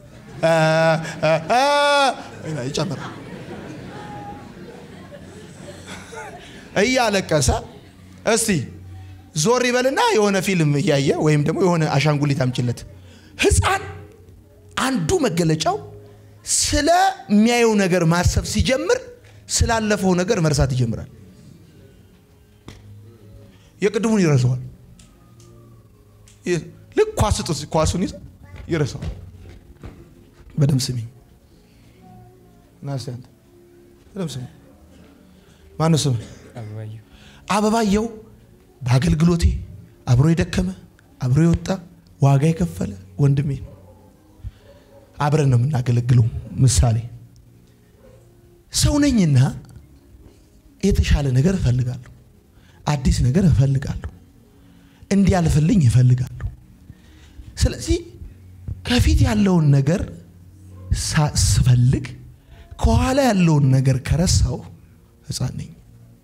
ይጨምራል እያለቀሰ እስቲ ዞር ይበልና የሆነ ፊልም እያየ ወይም ደግሞ የሆነ አሻንጉሊት አምጭለት ህፃን አንዱ መገለጫው ስለሚያየው ነገር ማሰብ ሲጀምር ስላለፈው ነገር መርሳት ይጀምራል የቅድሙን ይረሳዋል ልክ ኳስ ስጡት ኳሱን ይዘ ይረሳዋል በደም ስሚኝ ናስያንተ በደም ስሚኝ ማነው ስም አበባየው በአገልግሎቴ አብሮ የደከመ አብሮ የወጣ ዋጋ የከፈለ ወንድሜ ነው አብረን ነው የምናገለግለው ምሳሌ ሰው ነኝና የተሻለ ነገር እፈልጋለሁ አዲስ ነገር እፈልጋለሁ እንዲያልፍልኝ እፈልጋለሁ ስለዚህ ከፊት ያለውን ነገር ስፈልግ ከኋላ ያለውን ነገር ከረሳው ህፃን ነኝ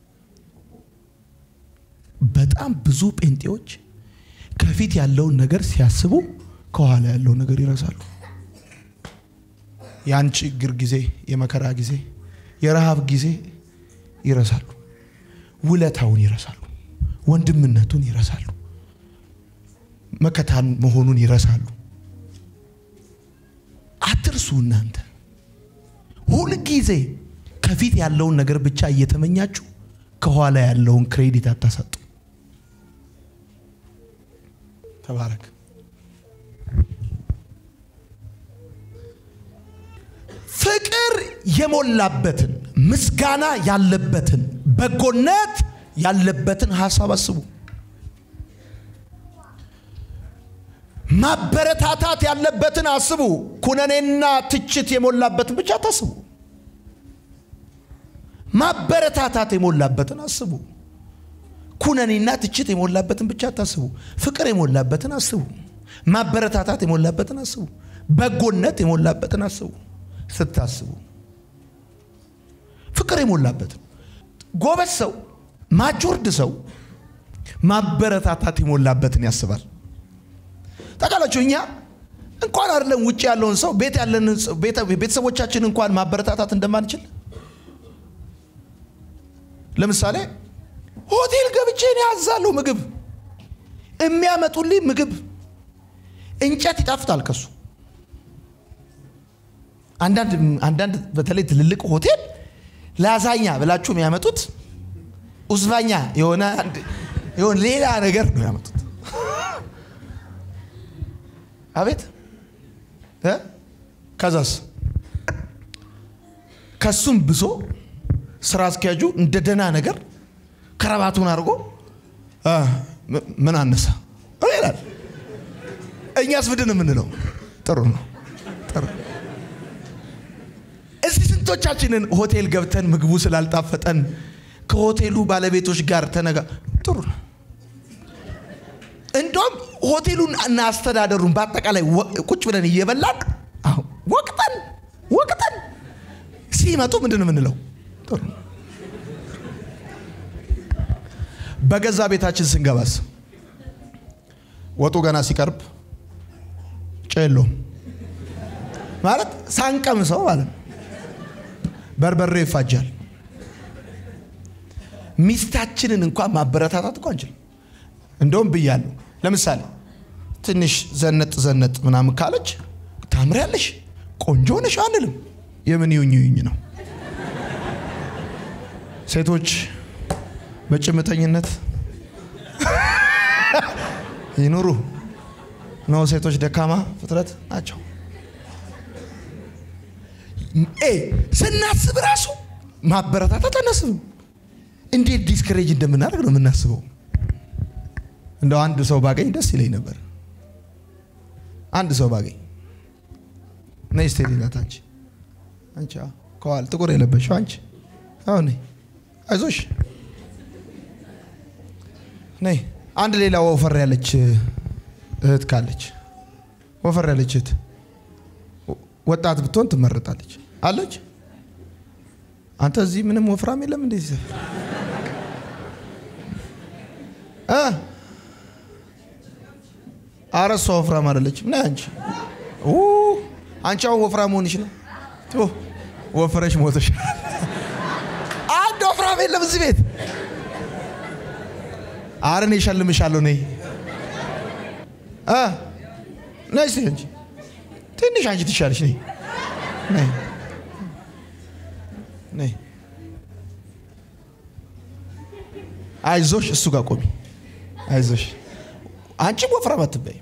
በጣም ብዙ ጴንጤዎች ከፊት ያለውን ነገር ሲያስቡ ከኋላ ያለውን ነገር ይረሳሉ ያን ችግር ጊዜ የመከራ ጊዜ የረሃብ ጊዜ ይረሳሉ ውለታውን ይረሳሉ ወንድምነቱን ይረሳሉ መከታን መሆኑን ይረሳሉ አትርሱ እናንተ ሁልጊዜ ከፊት ያለውን ነገር ብቻ እየተመኛችሁ ከኋላ ያለውን ክሬዲት አታሰጡ ተባረክ ፍቅር የሞላበትን ምስጋና ያለበትን በጎነት ያለበትን ሀሳብ አስቡ ማበረታታት ያለበትን አስቡ ኩነኔና ትችት የሞላበትን ብቻ ታስቡ ማበረታታት የሞላበትን አስቡ ኩነኔና ትችት የሞላበትን ብቻ አታስቡ ፍቅር የሞላበትን አስቡ ማበረታታት የሞላበትን አስቡ በጎነት የሞላበትን አስቡ ስታስቡ ፍቅር የሞላበትን ጎበዝ ሰው ማጆርድ ሰው ማበረታታት የሞላበትን ያስባል ታውቃላችሁ እኛ እንኳን አይደለም ውጭ ያለውን ሰው ቤት ያለን ቤተሰቦቻችን እንኳን ማበረታታት እንደማንችል ለምሳሌ ሆቴል ገብቼ እኔ ያዛለሁ ምግብ የሚያመጡልኝ ምግብ እንጨት ይጣፍጣል ከሱ አንዳንድ በተለይ ትልልቅ ሆቴል ላዛኛ ብላችሁ የሚያመጡት ኡዝባኛ የሆነ የሆነ ሌላ ነገር ነው ያመጡት አቤት ከዛስ ከሱም ብሶ ስራ አስኪያጁ እንደ ደና ነገር ከረባቱን አድርጎ ምን አነሳ ይላል እኛስ ምንድን የምንለው ጥሩ ነው ጥሩ እስቲ ስንቶቻችንን ሆቴል ገብተን ምግቡ ስላልጣፈጠን ከሆቴሉ ባለቤቶች ጋር ተነጋ ጥሩ ነው እንደውም ሆቴሉን እና አስተዳደሩን በአጠቃላይ ቁጭ ብለን እየበላን ወቅጠን ወቅጠን ሲመጡ ምንድን የምንለው ጥሩ በገዛ ቤታችን ስንገባስ ወጡ ገና ሲቀርብ ጨሎ ማለት ሳንቀምሰው ማለት ነው በርበሬ ይፋጃል ሚስታችንን እንኳን ማበረታታት እኮ አንችልም እንደውም ብያለሁ ለምሳሌ ትንሽ ዘነጥ ዘነጥ ምናምን ካለች ታምሪያለሽ ቆንጆ ነሽ አንልም የምን ይውኝ ይውኝ ነው ሴቶች በጭምተኝነት ይኑሩ ነው። ሴቶች ደካማ ፍጥረት ናቸው። ኤ ስናስብ ራሱ ማበረታታት አናስብም። እንዴት ዲስከሬጅ እንደምናደርግ ነው የምናስበው። እንደው አንድ ሰው ባገኝ ደስ ይለኝ ነበር። አንድ ሰው ባገኝ ነይ እስቲ ሌላት አንቺ አንቺ አዎ፣ ከኋላ ጥቁር የለበሽው አንቺ አዎ፣ ነይ አይዞሽ ነይ። አንድ ሌላ ወፈር ያለች እህት ካለች ወፈር ያለች እህት ወጣት ብትሆን ትመረጣለች አለች። አንተ እዚህ ምንም ወፍራም የለም እንዴ? እ ኧረ እሷ ወፍራም አይደለችም። ነይ አንቺ ኡ አንቺ አሁን ወፍራም መሆንሽ ነው። ቱ ወፍረሽ ሞተሽ። አንድ ወፍራም የለም እዚህ ቤት። ኧረ እኔ እሸልምሻለሁ። ነይ እ ነይ እስኪ አንቺ ትንሽ አንቺ ትሻለሽ። ነይ ነይ ነይ። አይዞሽ፣ እሱ ጋር ቆሚ። አይዞሽ፣ አንቺም ወፍራም አትበይም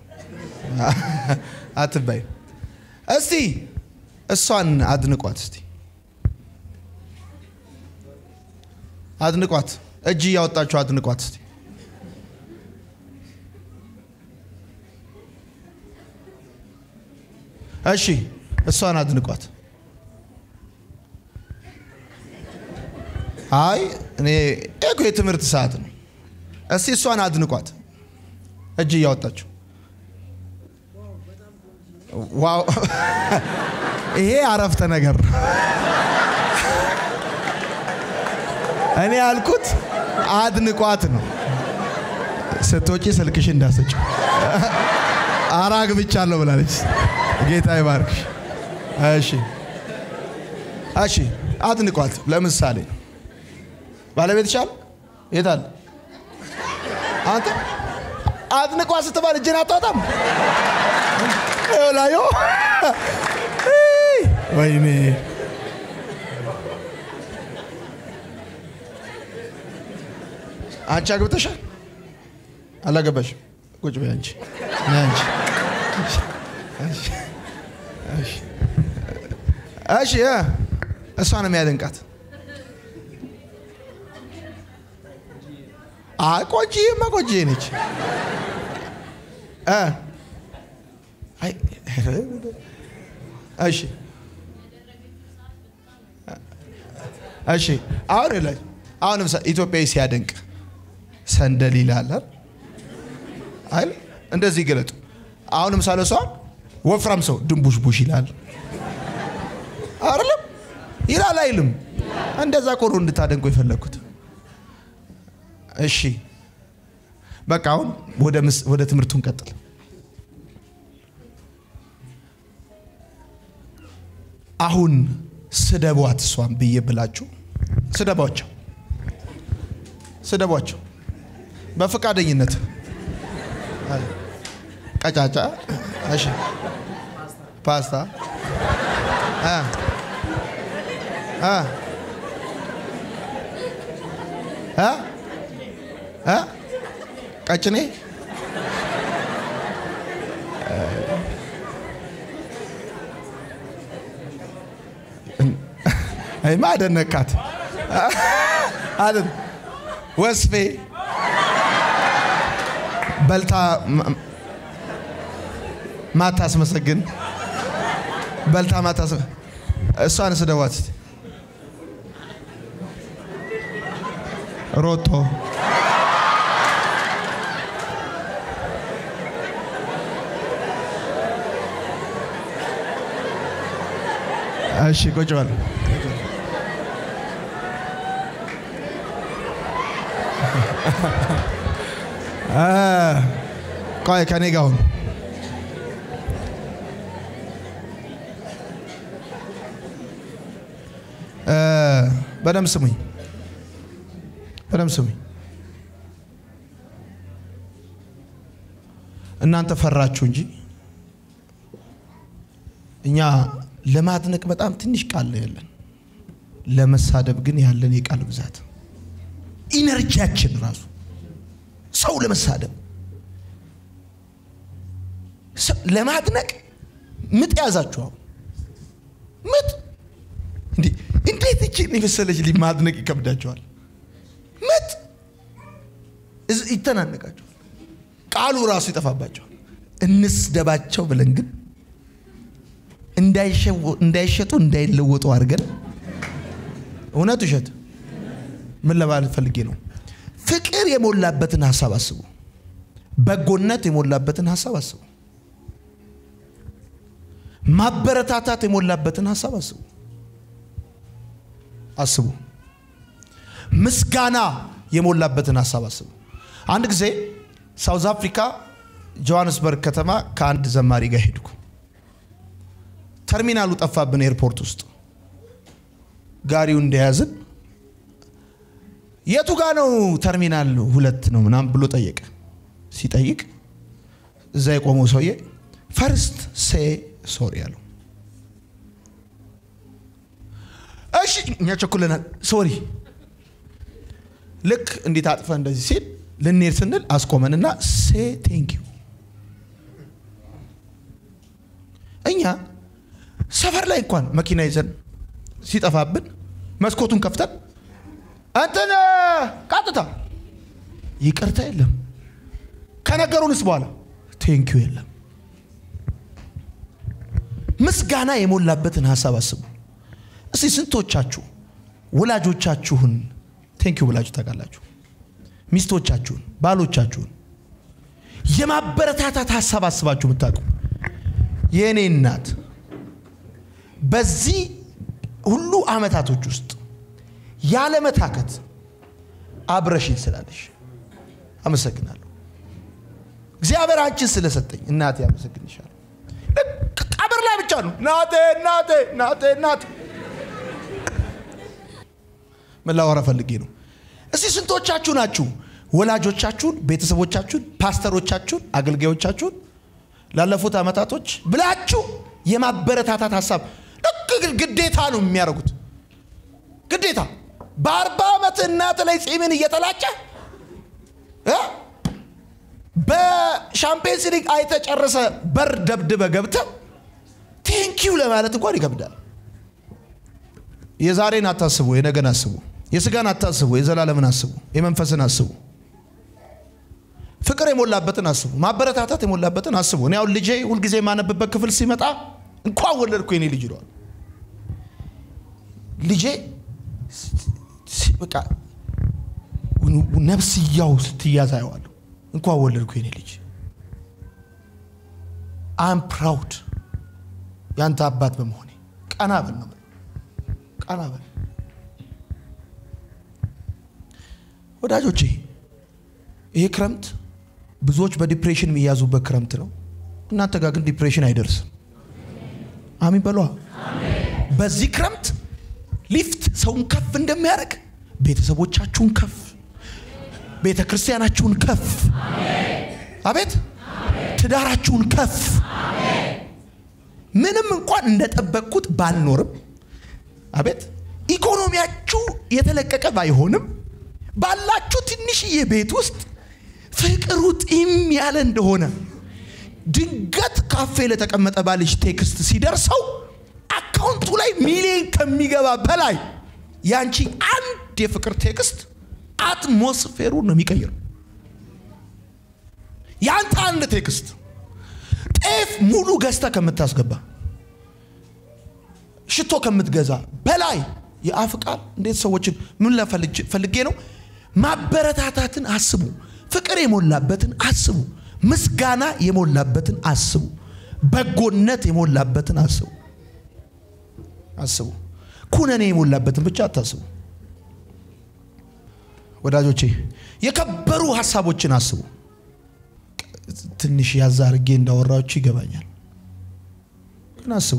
አትበይም። እስቲ እሷን አድንቋት፣ እስቲ አድንቋት። እጅ እያወጣችሁ አድንቋት እስቲ። እሺ እሷን አድንቋት። አይ እኔ እኮ የትምህርት ሰዓት ነው። እስቲ እሷን አድንቋት እጅ እያወጣችሁ። ዋው ይሄ አረፍተ ነገር ነው። እኔ ያልኩት አድንቋት ነው። ስትወጪ ስልክሽ እንዳሰጭው አራግ ብቻ አለው ብላለች። ጌታ ይባርክሽ። እሺ እሺ፣ አድንቋት። ለምሳሌ ባለቤት ሻል የታል? አንተ አድንቋት ስትባል እጅን አታወጣም? ላዮ ወይኔ አንቺ አግብተሻል? አላገባሽም? ቁጭ በይ አንቺ ነይ አንቺ እሺ እ እሷ ነው የሚያደንቃት። አይ ቆንጆዬማ ቆንጆዬ ነች። እ አይ እሺ እሺ አሁን ላይ አሁን ምሳ ኢትዮጵያዊ ሲያደንቅ ሰንደል ይላል አይደል? እንደዚህ ገለጡ። አሁን ምሳሌ ሰዋል ወፍራም ሰው ድንቡሽ ቡሽ ይላል አይደለም? ይላል አይልም? እንደዛ ቆሎ እንድታደንቁ የፈለግኩት። እሺ በቃ አሁን ወደ ትምህርቱ እንቀጥል። አሁን ስደቧት እሷን ብዬ ብላችሁ ስደቧቸው፣ ስደቧቸው በፈቃደኝነት ቀጫጫ እሺ ፓስታ አ አ አ አ ቀጭኔ አይማ አደነካት አደን ወስፌ በልታ ማታስመሰግን በልታ ማታስ እሷን ስደዋት እስቲ ሮቶ እሺ ቁጭ በል ቆይ ከኔ ጋር ሁን በደምብ ስሙኝ፣ በደምብ ስሙኝ። እናንተ ፈራችሁ እንጂ እኛ ለማድነቅ በጣም ትንሽ ቃል ነው ያለን፣ ለመሳደብ ግን ያለን የቃል ብዛት ኢነርጂያችን ራሱ ሰው ለመሳደብ ለማድነቅ ምጥ ያዛችሁ። አሁን ምጥ እንዲህ እንዴት እችን የመሰለች ልጅ ማድነቅ ይከብዳቸዋል። ምጥ ይተናነቃቸዋል። ቃሉ ራሱ ይጠፋባቸዋል። እንስደባቸው ብለን ግን እንዳይሸጡ እንዳይለወጡ አድርገን እውነት ውሸት ምን ለማለት ፈልጌ ነው? ፍቅር የሞላበትን ሀሳብ አስቡ። በጎነት የሞላበትን ሀሳብ አስቡ። ማበረታታት የሞላበትን ሀሳብ አስቡ አስቡ። ምስጋና የሞላበትን ሀሳብ አስቡ። አንድ ጊዜ ሳውዝ አፍሪካ ጆሃንስበርግ ከተማ ከአንድ ዘማሪ ጋር ሄድኩ። ተርሚናሉ ጠፋብን ኤርፖርት ውስጥ ጋሪው እንደያዝን የቱ ጋ ነው ተርሚናል ሁለት ነው ምናምን ብሎ ጠየቀ። ሲጠይቅ እዛ የቆመው ሰውዬ ፈርስት ሴ ሶሪ አለው። እሺ እኛ ቸኩለናል፣ ሶሪ። ልክ እንዴት አጥፈ እንደዚህ ሲል ልንሄድ ስንል አስቆመንና ሴ ቴንክ ዩ። እኛ ሰፈር ላይ እንኳን መኪና ይዘን ሲጠፋብን መስኮቱን ከፍተን እንትን ቀጥታ ይቅርታ የለም። ከነገሩንስ በኋላ ቴንኪዩ የለም። ምስጋና የሞላበትን ሀሳብ አስቡ። እስቲ ስንቶቻችሁ ወላጆቻችሁን ቴንኪዩ ብላችሁ ታውቃላችሁ? ሚስቶቻችሁን፣ ባሎቻችሁን የማበረታታት ሀሳብ አስባችሁ የምታውቁ? የእኔ እናት በዚህ ሁሉ ዓመታቶች ውስጥ ያለመታከት አብረሽኝ ስላለሽ አመሰግናለሁ። እግዚአብሔር አንቺን ስለሰጠኝ እናቴ አመሰግንሻለሁ። ቀብር ላይ ብቻ ነው እናቴ እናቴ እናቴ እናቴ። ምን ላወራ ፈልጌ ነው? እስቲ ስንቶቻችሁ ናችሁ ወላጆቻችሁን፣ ቤተሰቦቻችሁን፣ ፓስተሮቻችሁን፣ አገልጋዮቻችሁን ላለፉት ዓመታቶች ብላችሁ የማበረታታት ሀሳብ ልክ ግዴታ ነው የሚያደርጉት ግዴታ በአርባ ዓመት እናት ላይ ጺምን እየተላጨ በሻምፒየንስ ሊግ አይተ ጨርሰ በር ደብድበ ገብተ ቴንኪዩ ለማለት እንኳን ይከብዳል። የዛሬን አታስቡ፣ የነገን አስቡ። የስጋን አታስቡ፣ የዘላለምን አስቡ። የመንፈስን አስቡ። ፍቅር የሞላበትን አስቡ። ማበረታታት የሞላበትን አስቡ። እኔ አሁን ልጄ ሁልጊዜ የማነብበት ክፍል ሲመጣ እንኳን ወለድኩ የኔ ልጅ ይለዋል። ልጄ በቃ ነፍስያው ስትያዝ አየዋለሁ። እንኳን ወለድኩ የኔ ልጅ አም ፕራውድ ያንተ አባት በመሆኔ ቀና በል ነው ቀና በል ወዳጆቼ። ይሄ ክረምት ብዙዎች በዲፕሬሽን የሚያዙበት ክረምት ነው። እናንተ ጋር ግን ዲፕሬሽን አይደርስም። አሚን በሏ። በዚህ ክረምት ሊፍት ሰውን ከፍ እንደሚያደርግ ቤተሰቦቻችሁን ከፍ፣ ቤተ ክርስቲያናችሁን ከፍ፣ አቤት ትዳራችሁን ከፍ። ምንም እንኳን እንደጠበቅኩት ባልኖርም፣ አቤት ኢኮኖሚያችሁ የተለቀቀ ባይሆንም ባላችሁ ትንሽዬ ቤት ውስጥ ፍቅሩ ጢም ያለ እንደሆነ ድንገት ካፌ ለተቀመጠ ባልሽ ቴክስት ሲደርሰው አካውንቱ ላይ ሚሊዮን ከሚገባ በላይ ያንቺ አንድ የፍቅር ቴክስት አትሞስፌሩን ነው የሚቀይረው። ያንተ አንድ ቴክስት ጤፍ ሙሉ ገዝታ ከምታስገባ ሽቶ ከምትገዛ በላይ የአፍ ቃል እንዴት ሰዎችን ምን ፈልጌ ነው? ማበረታታትን አስቡ። ፍቅር የሞላበትን አስቡ። ምስጋና የሞላበትን አስቡ። በጎነት የሞላበትን አስቡ አስቡ። ኩነኔ የሞላበትን ብቻ አታስቡ። ወዳጆቼ የከበሩ ሀሳቦችን አስቡ። ትንሽ ያዛ አድርጌ እንዳወራችሁ ይገባኛል፣ ግን አስቡ።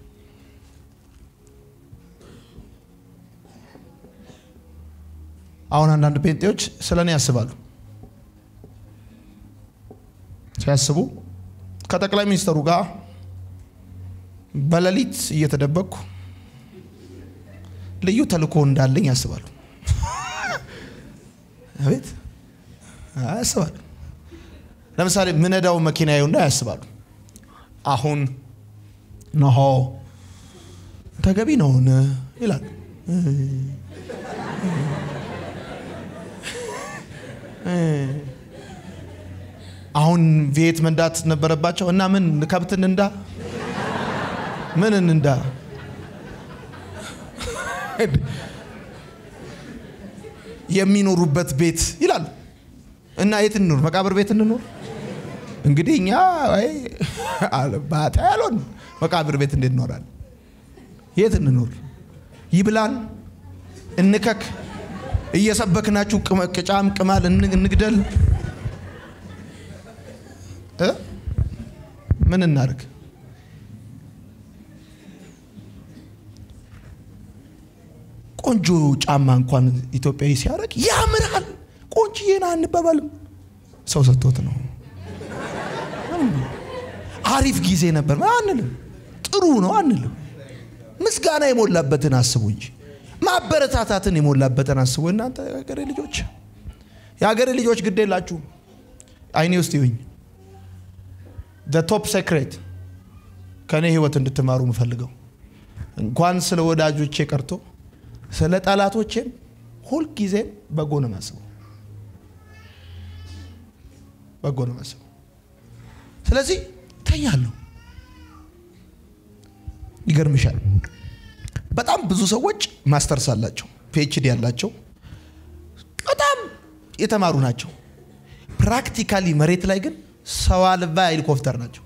አሁን አንዳንድ ጴንጤዎች ስለ እኔ ያስባሉ። ሲያስቡ ከጠቅላይ ሚኒስትሩ ጋር በሌሊት እየተደበቅኩ ልዩ ተልእኮ እንዳለኝ ያስባሉ። አቤት ያስባሉ። ለምሳሌ ምነዳው መኪና ይሁንና ያስባሉ። አሁን ነሆ ተገቢ ነውን ይላሉ። አሁን ቪየት መንዳት ነበረባቸው እና ምን ከብት እንንዳ ምን እንንዳ የሚኖሩበት ቤት ይላሉ እና የት እንኖር? መቃብር ቤት እንኖር? እንግዲህ እኛ ባታ ያልሆን መቃብር ቤት እንዴት እኖራለን? የት እንኖር? ይብላን እንከክ እየሰበክናችሁ ቅጫም ቅማል እንግደል እ ምን እናድርግ? ቆንጆ ጫማ እንኳን ኢትዮጵያዊ ሲያደርግ ያምራል። ቆንጅዬ ና አንባባልም። ሰው ሰጥቶት ነው። አሪፍ ጊዜ ነበር አንልም። ጥሩ ነው አንልም። ምስጋና የሞላበትን አስቡ እንጂ ማበረታታትን የሞላበትን አስቡ። እናንተ የሀገሬ ልጆች የሀገሬ ልጆች ግድ የላችሁ አይኔ ውስጥ ይሁኝ ቶፕ ሴክሬት ከእኔ ህይወት እንድትማሩ የምፈልገው እንኳን ስለ ወዳጆቼ ቀርቶ ስለ ጠላቶቼም ሁልጊዜም በጎ ነው የማስበው። በጎ ነው የማስበው። ስለዚህ ተኛለሁ። ይገርምሻል፣ በጣም ብዙ ሰዎች ማስተርስ አላቸው፣ ፒኤችዲ ያላቸው በጣም የተማሩ ናቸው። ፕራክቲካሊ መሬት ላይ ግን ሰው አልባ ሄሊኮፕተር ናቸው።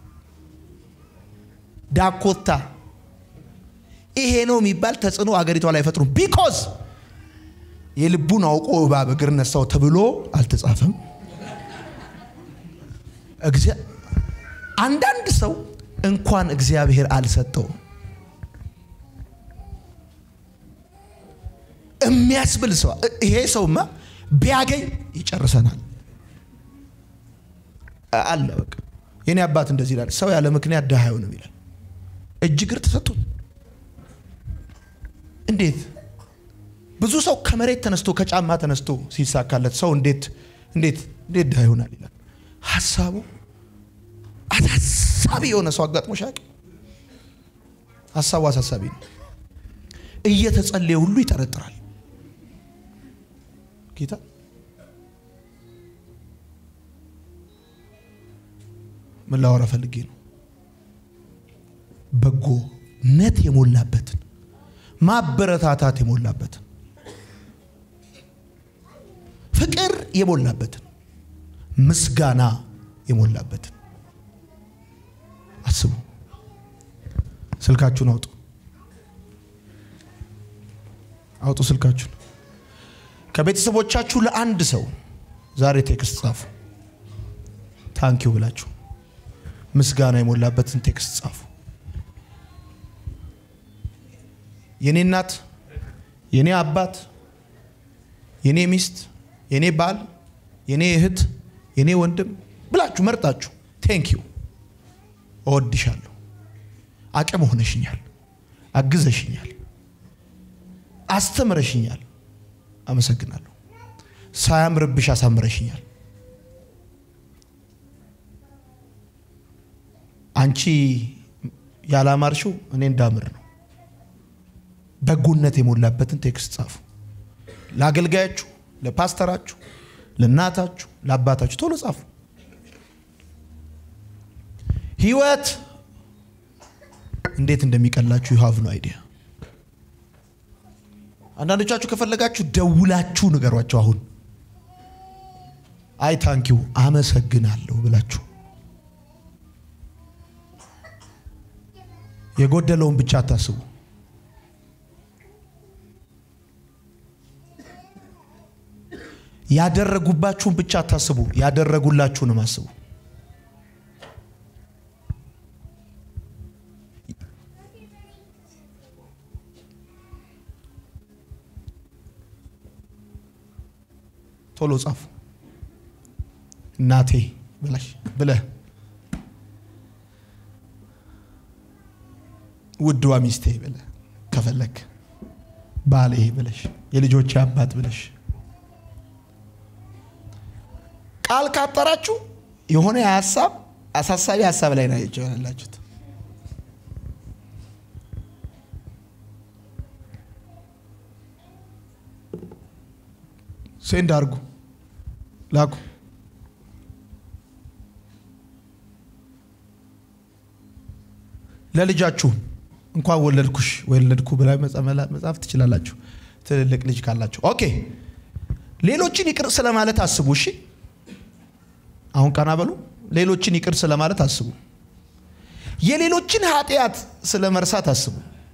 ዳኮታ ይሄ ነው የሚባል ተጽዕኖ አገሪቷ ላይ አይፈጥሩም። ቢኮዝ የልቡን አውቆ እባብ እግር ነሳው ተብሎ አልተጻፈም። አንዳንድ ሰው እንኳን እግዚአብሔር አልሰጠውም የሚያስብል ሰው ይሄ ሰውማ ቢያገኝ ይጨርሰናል አለ። በቃ የኔ አባት እንደዚህ ይላል፣ ሰው ያለ ምክንያት ድሃ አይሆንም ይላል። እጅ እግር ተሰጥቶት እንዴት ብዙ ሰው ከመሬት ተነስቶ ከጫማ ተነስቶ ሲሳካለት ሰው እንዴት እንዴት እንዴት ድሃ ይሆናል ይላል። ሀሳቡ አሳሳቢ የሆነ ሰው አጋጥሞሽ አያውቅም? ሀሳቡ አሳሳቢ ነው። እየተጸለየ ሁሉ ይጠረጥራል። ጌታ ምን ላወራ ፈልጌ ነው? በጎነት የሞላበትን ማበረታታት የሞላበትን ፍቅር የሞላበትን ምስጋና የሞላበትን አስቡ። ስልካችሁን አውጡ፣ አውጡ ስልካችሁን። ከቤተሰቦቻችሁ ለአንድ ሰው ዛሬ ቴክስት ጻፉ። ታንኪው ብላችሁ ምስጋና የሞላበትን ቴክስት ጻፉ። የኔ እናት፣ የኔ አባት፣ የኔ ሚስት፣ የኔ ባል፣ የኔ እህት፣ የኔ ወንድም ብላችሁ መርጣችሁ ቴንኪዩ፣ እወድሻለሁ፣ አቅም ሆነሽኛል፣ አግዘሽኛል፣ አስተምረሽኛል፣ አመሰግናለሁ፣ ሳያምርብሽ አሳምረሽኛል። አንቺ ያላማርሽው እኔ እንዳምር ነው። በጎነት የሞላበትን ቴክስት ጻፉ። ለአገልጋያችሁ፣ ለፓስተራችሁ፣ ለእናታችሁ፣ ለአባታችሁ ቶሎ ጻፉ። ህይወት እንዴት እንደሚቀላችሁ ዩ ሃቭ ኖ አይዲያ። አንዳንዶቻችሁ ከፈለጋችሁ ደውላችሁ ንገሯቸው። አሁን አይ ታንኪው አመሰግናለሁ ብላችሁ የጎደለውን ብቻ አታስቡ። ያደረጉባችሁን ብቻ አታስቡ፣ ያደረጉላችሁንም አስቡ። ቶሎ ጻፉ። እናቴ ብለሽ ብለህ ውድዋ ሚስቴ ብለህ ከፈለክ ባሌ ብለሽ የልጆቼ አባት ብለሽ ቃል ካጠራችሁ የሆነ ሀሳብ አሳሳቢ ሀሳብ ላይ ናቸው ያላችሁት። ሴንድ አድርጉ፣ ላኩ። ለልጃችሁ እንኳን ወለድኩሽ ወለድኩ ብላ መጻፍ ትችላላችሁ፣ ትልልቅ ልጅ ካላችሁ። ኦኬ ሌሎችን ይቅር ስለማለት አስቡ። እሺ አሁን ቀና በሉ። ሌሎችን ይቅር ስለማለት አስቡ። የሌሎችን ኃጢአት ስለ መርሳት አስቡ።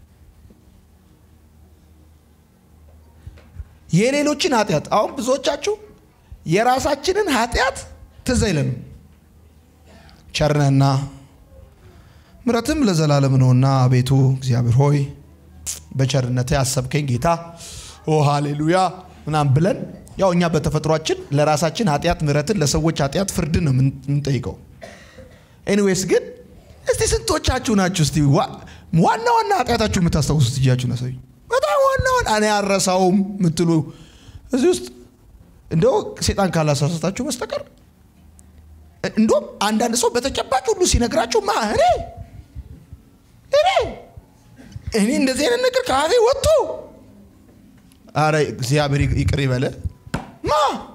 የሌሎችን ኃጢአት አሁን ብዙዎቻችሁ የራሳችንን ኃጢአት ትዝ አይለንም። ቸርነህና ምሕረትም ለዘላለም ነውና አቤቱ እግዚአብሔር ሆይ በቸርነት ያሰብከኝ ጌታ ኦ ሃሌሉያ ምናምን ብለን ያው እኛ በተፈጥሯችን ለራሳችን ኃጢአት ምሕረትን ለሰዎች ኃጢአት ፍርድን ነው የምንጠይቀው። ኤኒዌይስ ግን እስቲ ስንቶቻችሁ ናችሁ እስቲ ዋና ዋና ኃጢአታችሁ የምታስታውሱት እጃችሁ ነሰኝ በጣም ዋና ዋና እኔ አረሳውም የምትሉ እዚህ ውስጥ እንደው ሴጣን ካላሳሳታችሁ በስተቀር እንዲሁም አንዳንድ ሰው በተጨባጭ ሁሉ ሲነግራችሁ ማ እኔ እኔ እኔ እንደዚህ አይነት ነገር ከአፌ ወጥቶ አረ እግዚአብሔር ይቅር ይበለ ማ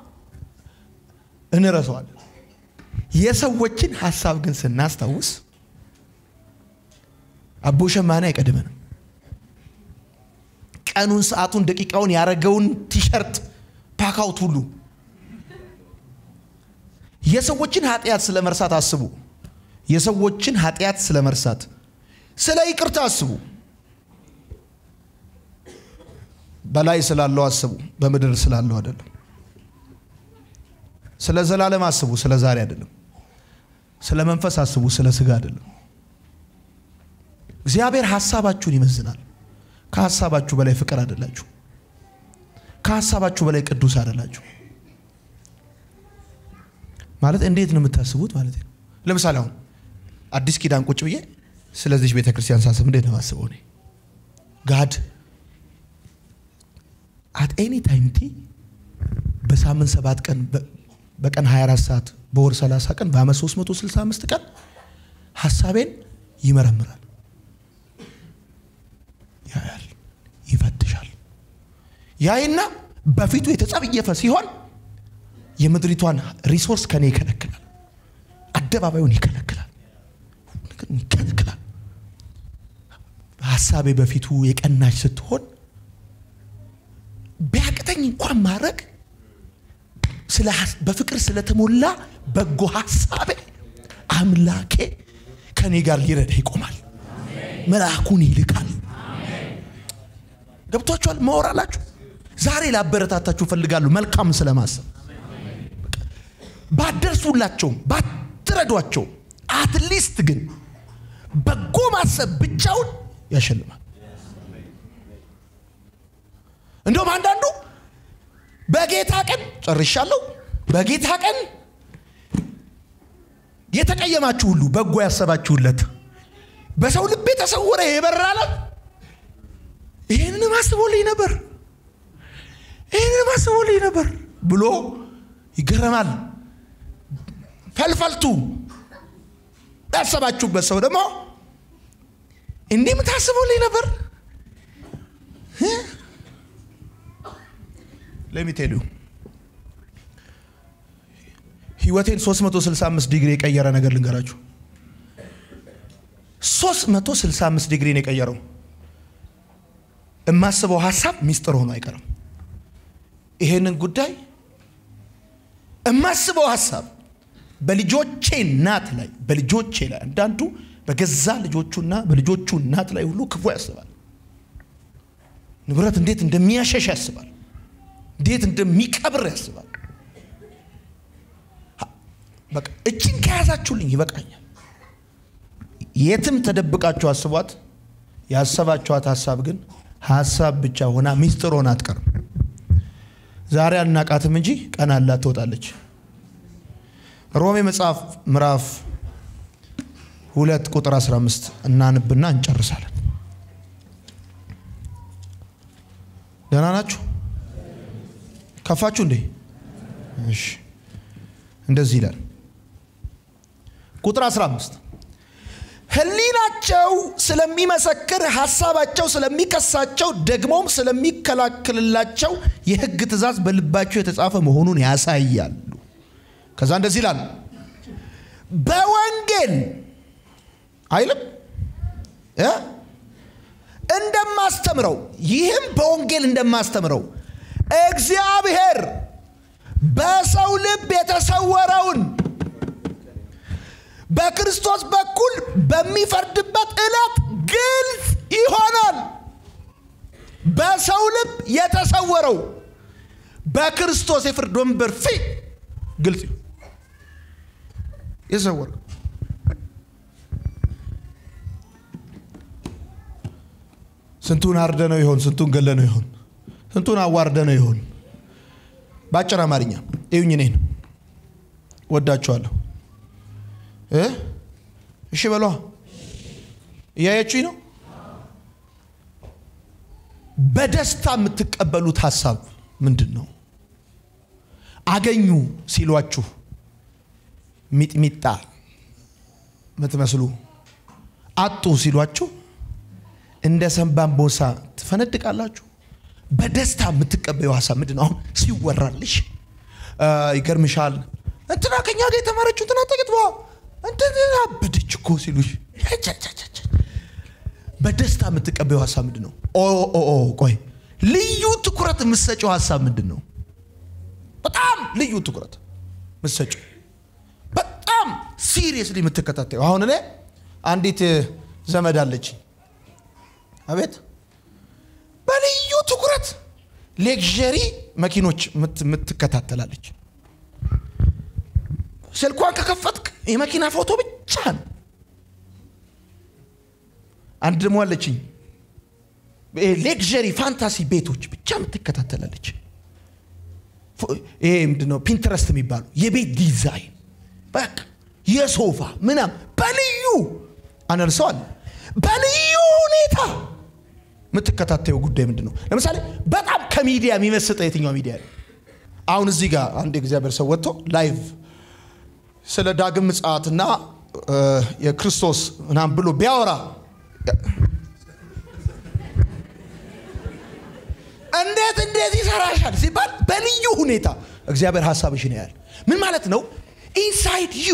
እንረሳዋለን። የሰዎችን ሀሳብ ግን ስናስታውስ አቦ ሸማኔ አይቀድመንም። ቀኑን፣ ሰዓቱን፣ ደቂቃውን ያረገውን ቲሸርት ፓካውት ሁሉ የሰዎችን ኃጢአት ስለ መርሳት አስቡ። የሰዎችን ኃጢአት ስለ መርሳት፣ ስለ ይቅርታ አስቡ። በላይ ስላለው አስቡ፣ በምድር ስላለው አይደለም። ስለ ዘላለም አስቡ፣ ስለ ዛሬ አይደለም። ስለ መንፈስ አስቡ፣ ስለ ስጋ አይደለም። እግዚአብሔር ሀሳባችሁን ይመዝናል። ከሀሳባችሁ በላይ ፍቅር አይደላችሁ። ከሀሳባችሁ በላይ ቅዱስ አይደላችሁ። ማለት እንዴት ነው የምታስቡት ማለት ነው። ለምሳሌ አሁን አዲስ ኪዳን ቁጭ ብዬ ስለዚህ ቤተ ክርስቲያን ሳስብ እንዴት ነው የማስበው? እኔ ጋድ አት ኤኒ ታይም ቲ በሳምንት ሰባት ቀን በቀን 24 ሰዓት በወር 30 ቀን በአመት 365 ቀን ሀሳቤን ይመረምራል፣ ያያል፣ ይፈትሻል። ያይና በፊቱ የተጸየፈ ሲሆን የምድሪቷን ሪሶርስ ከኔ ይከለክላል፣ አደባባዩን ይከለክላል፣ ይከለክላል። ሀሳቤ በፊቱ የቀናች ስትሆን ቢያቅተኝ እንኳን ማድረግ በፍቅር ስለተሞላ በጎ ሀሳቤ አምላኬ ከኔ ጋር ሊረዳ ይቆማል፣ መልአኩን ይልካል። ገብቷችኋል? ማወራላችሁ ዛሬ ላበረታታችሁ እፈልጋለሁ። መልካም ስለማሰብ ባደርሱላቸውም ባትረዷቸውም አትሊስት ግን በጎ ማሰብ ብቻውን ያሸልማል። እንደውም አንዳንዱ በጌታ ቀን ጨርሻለሁ፣ በጌታ ቀን የተቀየማችሁ ሁሉ በጎ ያሰባችሁለት በሰው ልብ የተሰወረ የበራለት ይህንን አስቦልኝ ነበር፣ ይህንን አስቦልኝ ነበር ብሎ ይገረማል። ፈልፈልቱ ያሰባችሁበት ሰው ደግሞ እንዲህ የምታስቡልኝ ነበር ለሚቴሉ ህይወቴን 365 ዲግሪ የቀየረ ነገር ልንገራችሁ። 365 ዲግሪን የቀየረው የማስበው ሀሳብ ሚስጥር ሆኖ አይቀርም። ይሄንን ጉዳይ የማስበው ሀሳብ በልጆቼ እናት ላይ በልጆቼ ላይ አንዳንዱ በገዛ ልጆቹና በልጆቹ እናት ላይ ሁሉ ክፉ ያስባል። ንብረት እንዴት እንደሚያሸሽ ያስባል። እንዴት እንደሚቀብር ያስባል። በቃ እችን ከያዛችሁልኝ ይበቃኛል። የትም ተደብቃችሁ አስቧት። ያሰባችኋት ሀሳብ ግን ሀሳብ ብቻ ሆና ሚስጥር ሆና አትቀርም። ዛሬ አናቃትም እንጂ ቀን አላት ትወጣለች። ሮሜ መጽሐፍ ምዕራፍ ሁለት ቁጥር 15 እናንብና እንጨርሳለን። ደህና ናችሁ? ከፋችሁ እንዴ? እሺ እንደዚህ ይላል ቁጥር 15 ህሊናቸው ስለሚመሰክር ሀሳባቸው ስለሚከሳቸው ደግሞም ስለሚከላከልላቸው የህግ ትእዛዝ በልባቸው የተጻፈ መሆኑን ያሳያሉ ከዛ እንደዚህ ይላል በወንጌል አይልም እ? እንደማስተምረው ይህም በወንጌል እንደማስተምረው እግዚአብሔር በሰው ልብ የተሰወረውን በክርስቶስ በኩል በሚፈርድበት ዕለት ግልጽ ይሆናል። በሰው ልብ የተሰወረው በክርስቶስ የፍርድ ወንበር ፊት ግልጽ ይሆን የተሰወረው ስንቱን አርደ ነው ይሆን? ስንቱን ገለ ነው ይሆን? ስንቱን አዋርደ ነው ይሆን? በአጭር አማርኛ እዩኝ፣ እኔን ወዳችኋለሁ እ እሺ በሏ። እያያችሁኝ ነው። በደስታ የምትቀበሉት ሀሳብ ምንድን ነው? አገኙ ሲሏችሁ ሚጥሚጣ የምትመስሉ አጡ ሲሏችሁ እንደ ሰንባንቦሳ ትፈነድቃላችሁ። በደስታ የምትቀበዩ ሀሳብ ምንድን ነው? አሁን ሲወራልሽ አ፣ ይገርምሻል እንትና ከኛ ጋር የተማረችው እንትና ጥቂት እንትን አበደች እኮ ሲሉሽ ቸቸቸቸ። በደስታ የምትቀበዩ ሀሳብ ምንድን ነው? ኦ ኦ ኦ ቆይ ልዩ ትኩረት የምትሰጨው ሀሳብ ምንድን ነው? በጣም ልዩ ትኩረት የምትሰጨው በጣም ሲሪየስሊ የምትከታተዩ አሁን እኔ አንዲት ዘመድ አለችኝ አቤት በልዩ ትኩረት ሌክዠሪ መኪኖች ምት- ምትከታተላለች። ስልኳን ከከፈትክ የመኪና ፎቶ ብቻ ነው። አንድ ደግሞ አለችኝ ሌክዠሪ ፋንታሲ ቤቶች ብቻ ምትከታተላለች። ፎ- ይሄ ምንድን ነው ፒንትረስት የሚባሉ የቤት ዲዛይን በቃ የሶፋ ምናም በልዩ አነርሰዋል በልዩ ሁኔታ የምትከታተዩ ጉዳይ ምንድን ነው? ለምሳሌ በጣም ከሚዲያ የሚመስጠ የትኛው ሚዲያ ነው? አሁን እዚህ ጋር አንድ የእግዚአብሔር ሰው ወጥቶ ላይቭ ስለ ዳግም ምጽአትና እ፣ የክርስቶስ ምናምን ብሎ ቢያወራ እንዴት እንዴት ይሰራሻል ሲባል በልዩ ሁኔታ እግዚአብሔር ሀሳብሽን ያያል። ምን ማለት ነው? ኢንሳይድ ዩ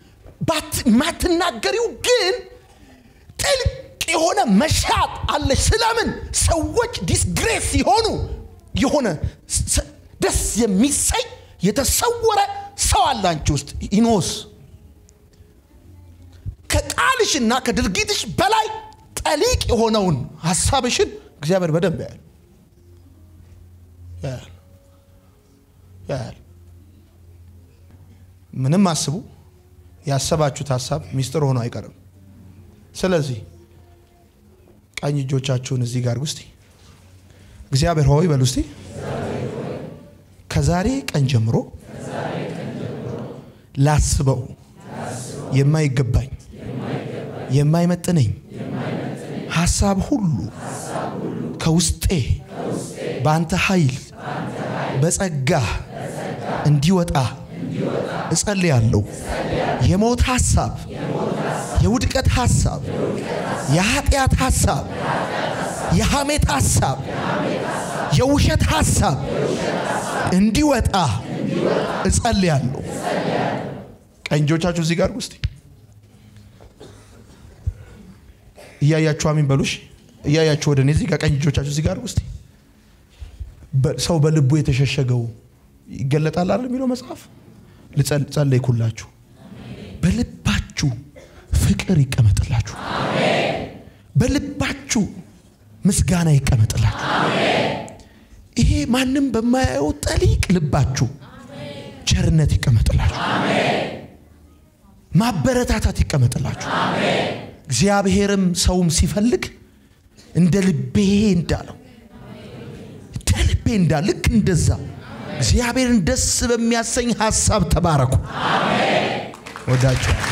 ማትናገሪው ግን ጥልቅ የሆነ መሻት አለች። ስለምን ሰዎች ዲስግሬስ ሲሆኑ የሆነ ስ- ደስ የሚሰኝ የተሰወረ ሰው አለ አንቺ ውስጥ ኢኖስ ከቃልሽና ከድርጊትሽ በላይ ጠሊቅ የሆነውን ሀሳብሽን እግዚአብሔር በደንብ ያያል ያያል ያያል። ምንም አስቡ፣ ያሰባችሁት ሀሳብ ሚስጥር ሆኖ አይቀርም። ስለዚህ ቀኝ እጆቻችሁን እዚህ ጋር ውስጥ እግዚአብሔር ሆይ በሉ እስቲ ከዛሬ ቀን ጀምሮ ላስበው የማይገባኝ የማይመጥነኝ ሀሳብ ሁሉ ከውስጤ በአንተ ኃይል በጸጋ እንዲወጣ እጸልያለሁ። የሞት ሀሳብ፣ የውድቀት ሀሳብ፣ የኃጢአት ሀሳብ፣ የሐሜት ሀሳብ፣ የውሸት ሀሳብ እንዲወጣ እጸልያለሁ። ቀኝ እጆቻችሁ እዚህ ጋር ውስጥ እያያችሁ አሚን በሉሽ። እያያችሁ ወደ እኔ እዚህ ጋር ቀኝ እጆቻችሁ እዚህ ጋር ውስጥ ሰው በልቡ የተሸሸገው ይገለጣል አይደል የሚለው መጽሐፍ። ልጸል- ጸለይኩላችሁ። በልባችሁ ፍቅር ይቀመጥላችሁ። በልባችሁ ምስጋና ይቀመጥላችሁ። ይሄ ማንም በማያየው ጠሊቅ ልባችሁ ቸርነት ይቀመጥላችሁ። ማበረታታት ይቀመጥላችሁ። እግዚአብሔርም ሰውም ሲፈልግ እንደ ልቤ እንዳለው እንደ ልቤ እንዳለ ልክ እንደዛ እግዚአብሔርን ደስ በሚያሰኝ ሀሳብ ተባረኩ። ወዳችሁ